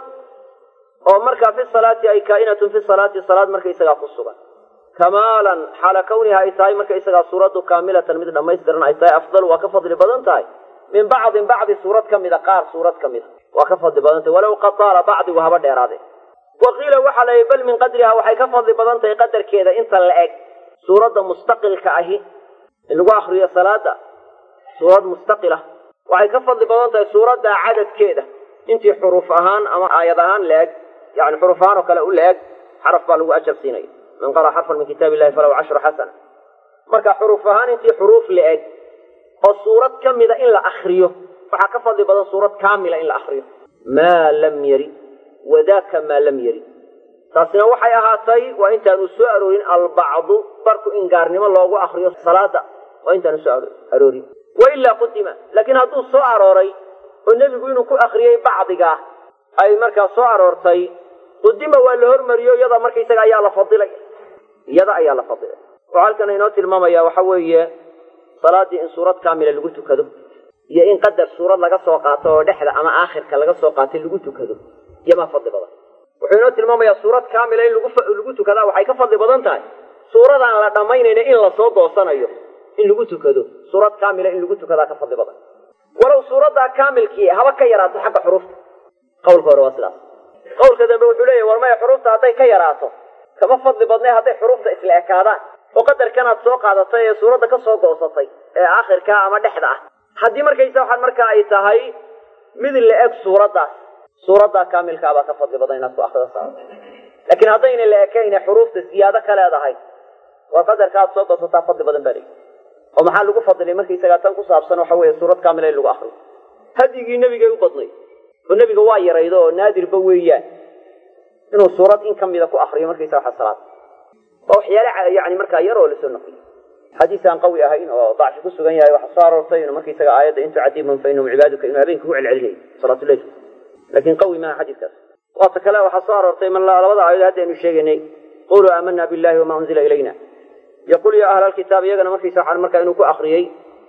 oo markaa fi salaati ay kaa'inatun fi salaati salaad markaysagaa ku sugan kamaalan xaala kawniha ay tahay markaysagaa suuraddu kaamilatan mid dhammaystiran ay tahay afdalu waa ka fadli badan tahay min bacdin bacdi suurad ka mida qaar suurad ka mida waa ka fadli badan tahay walow qad taala bacdigu haba dheeraade wa qiila waxaa la yihi bal min qadriha waxay ka fadli badan tahay qadarkeeda inta la eg suuradda mustaqilka ahi in lagu akriyo salaada suurad mustaqila waxay ka fadli badan tahay suuradda cadadkeeda intii xuruuf ahaan ama aayad ahaan la-eg yani xuruuf ahaan oo kale u la-eg xaraf baa lagu ajar siinaya man qara xarfan min kitaab illahi falahu cashru xasana marka xuruuf ahaan intii xuruuf la-eg oo suurad ka mida in la akriyo waxaa ka fadli badan suurad kaamila in la akriyo maa lam yari wadaka maa lam yari taasina waxay ahaatay waa intaanu soo aroorin albacdu barku in gaarnimo loogu akriyo salaada waa intaanu soo aroorin wailaa qudima laakiin hadduu soo arooray oo nebigu inuu ku akriyey bacdigaa ay markaa soo aroortay qudima waa la hormariyo iyada markaysaga ayaa la fadilay iyada ayaa la fadilay wuxuu halkan inoo tilmaamaya waxa weeye salaadii in suurad kaamila lagu tukado iyo in qadar suurad laga soo qaato oo dhexda ama aakhirka laga soo qaatay lagu tukado iyomaa fadli badan wuxuu inoo tilmaamayaa suurad kaamila in lagu tukadaa waxay ka fadli badan tahay suuradaan la dhammaynayna in lasoo doosanayo in lagu tukado suurad kaamila in lagu tukadaa ka fadli badan walow suuraddaa kaamilkii haba ka yaraato xagga xuruufta qawlka hore waa sidaas qawlka dambe wuxuu leeyahy war maya xuruufta hadday ka yaraato kama fadli badnay hadday xuruufta isla ekaadaan oo qadarkanaad soo qaadatay ee suuradda ka soo goosatay ee aakhirkaa ama dhexda ah haddii markaysa waxaan markaa ay tahay mid la eg suuraddaas suuraddaa kaamilkaa baa ka fadli badan inaad ku akrida saarto laakiin haddayna la ekayne xuruufta ziyaado ka leedahay waa qadarka aad soo goosataa fadli badan baa leeyi oo maxaa lagu fadilay markaysagaa tan ku saabsan waxa weeye suurad kaamila in lagu akriyo hadyigii nebigay u badnay oo nebiga waa yaraydo oo naadirba weeyaan inuu suurad in ka mida ku akriyo markaysa waxa salaad waa waxyaale yani markaa yar oo lasoo noqiyo xadiis aan qawi ahayn oo dacfi ku sugan yahay waxaa soo aroortay inuu markaysaga aayadda in tucadibhum fa inahum cibaaduka inuu habeenka ku celcelinayo salaatuleyl laakiin qawi maaha xadiiskaas waata kale waxaa soo aroortay ma labada aayado hadda aynu sheegaynay quluu aamana billahi wama unzila ilayna yaqul ya ahla alkitaab iyagana markaysa waxaan markaa inuu ku akriyey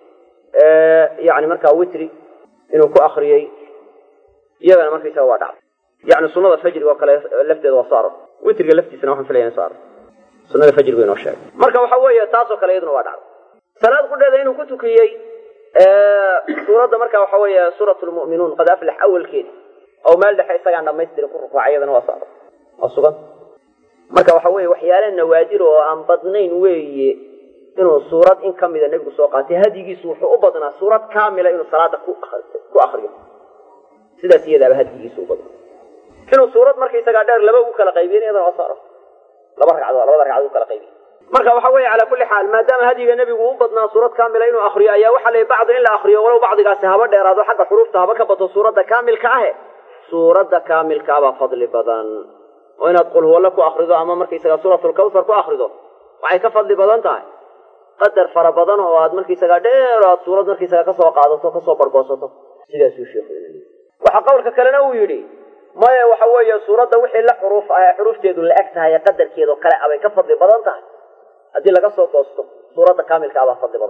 yani markaa witri inuu ku akriyey iyagana markaysaga waa dhacday yani sunada fajriga oo kale lafteeda waa soo aror witriga laftiisana waxaan filaya in soo aror sunada fajrigu inoo sheegay marka waxa weeye taasoo kale iyaduna waa dhacday salaad qudheeda inuu ku tukiyey suuradda marka waxa weeye suurat lmu'minuun qad aflax awalkeeda oo meel dhexe isagaan dhamaystirin ku rukuucay iyadana waa soo aror waa sugan marka waxa weeye waxyaale nawaadir oo aan badnayn weeye inuu suurad in ka mida nebigu soo qaatay hadyigiisu wuxuu u badnaa suurad kaamila inuu salaada ku ku akriyo sidaas iyadaaba hadyigiisu u badnaa inuu suurad markaysagaa dheer laba ugu kala qaybiyen iyadana waa saaro laba ragcadood labada ragcadood u kala qaybiye marka waxa weeye calaa kulli xaal maadaama hadyiga nebigu u badnaa suurad kaamila inuu akriyo ayaa waxaa la bacdi in la akriyo walow bacdigaasi haba dheeraado xagga xuruufta haba ka bato suuradda kaamilka ahe suuradda kaamilkaa baa fadli badan oo inaad qul huwalle ku akrido ama markaysagaa suuratulkawsar ku akrido waxay ka fadli badan tahay qadar fara badan oo aad markaysagaa dheer aad suurad markaysagaa kasoo qaadato kasoo bargoosato sidaasuu sheekhu waxa qowlka kalena uu yidhi maya waxa weeye suuradda wixii la xuruuf ah ee xuruufteedu la eg tahay ee qadarkeedao kale abay ka fadli badan tahay haddii laga soo goosto suuradda kaamilka abaa fadli badan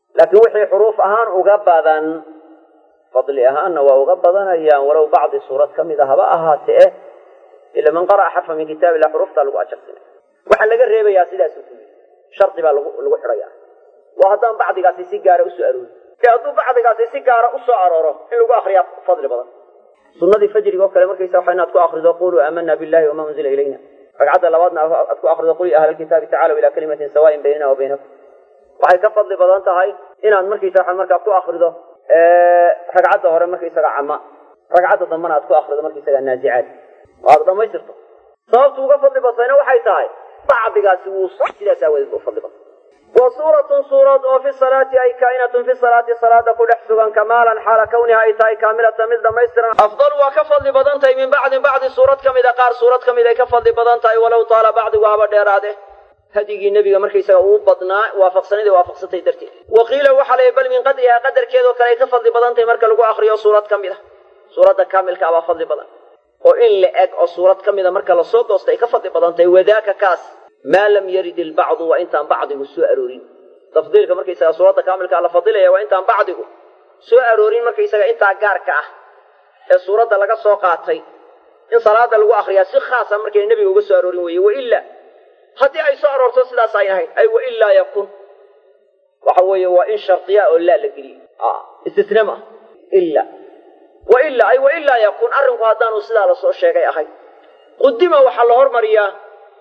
laakiin wixii xuruuf ahaan uga badan fadli ahaanna waa uga badanayaan walow bacdi suurad ka mid a haba ahaatee ila man qara'a xarfa min kitaab illah xuruftaa lagu ajarsinay waxaa laga reebayaa sidaasuu ku yidhi shardi baa lagu lagu xidhaya waa haddaan bacdigaasi si gaara usoo aroori ee hadduu bacdigaasi si gaara usoo arooro in lagu akriyaa fadli badan sunadii fajriga oo kale markaysa waxa inaad ku akrido quluu aamana billahi wama unzila ilayna ragcadda labaadna aad ku akrido qul ya ahla alkitaabi tacaalow ilaa kalimatin sawaain baynana wa baynakum waxay ka fadli badan tahay inaad markaysa waxa markaa ku akrido ragcadda hore markaysaga cama ragcadda dambana aad ku akrido markaysaga naazicaad oo aad dhamaystirto sababtu uga fadli badtayna waxay tahay bacdigaasi wuu sidaas aawadeed u fadli badan wa suuratun suurad oo fi salaati ay kaa'inatun fi salaati salaada ku dhex sugan kamaalan xaala kawniha ay tahay kaamilatan mid dhamaystiran afdal waa ka fadli badan tahay min bacdin bacdi suurad ka mida qaar suurad ka mid ay ka fadli badan tahay walow taala bacdigu haba dheeraade hadigii nebiga markaysaga uu badnaa waafaqsanida waafaqsantay darteed wa qiila waxaa la bal min qadrihaa qadarkeedoo kale ay ka fadli badan tahay marka lagu akriyo suurad ka mid a suuradda kaamilka abaa fadli badan oo in la eg oo suurad ka mida marka lasoo goosta ay ka fadli badan tahay wadaaka kaas maa lam yarid ilbacdu waa intaan bacdigu soo aroorin tafdiilka markaysaga suuradda kaamilka la fadilaya waa intaan bacdigu soo aroorin markaysaga intaa gaarka ah ee suuradda laga soo qaatay in salaada lagu akriyaa si khaasa markay nebiga uga soo aroorin weeye waila haddii ay soo aroorto sidaas ay ahayd ay wailaa yakun waxa weeye waa in shardiya oo laa la geliyey istisna ma ila waila ay wailaa yakun arrinku haddaanu sidaa lasoo sheegay ahayd qudima waxaa la hormariyaa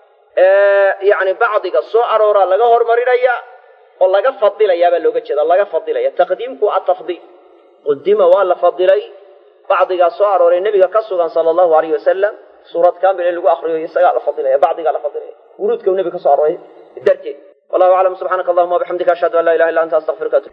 yani bacdiga soo arooraa laga hormarinaya oo laga fadilayaa baa looga jeeda laga fadilaya taqdiimku atafdiil qudima waa la fadilay bacdigaa soo arooray nebiga ka sugan sala allahu alayh wasalam suurad kamil in lagu akriyo isagaa la fadilaya bacdigaa la fadilaya wuruudka nebiga ka soo arooray darteed wallahu aclam subxaanaka allahuma wabixamdika ashhadu an laa ilaha illa anta astaqfiruka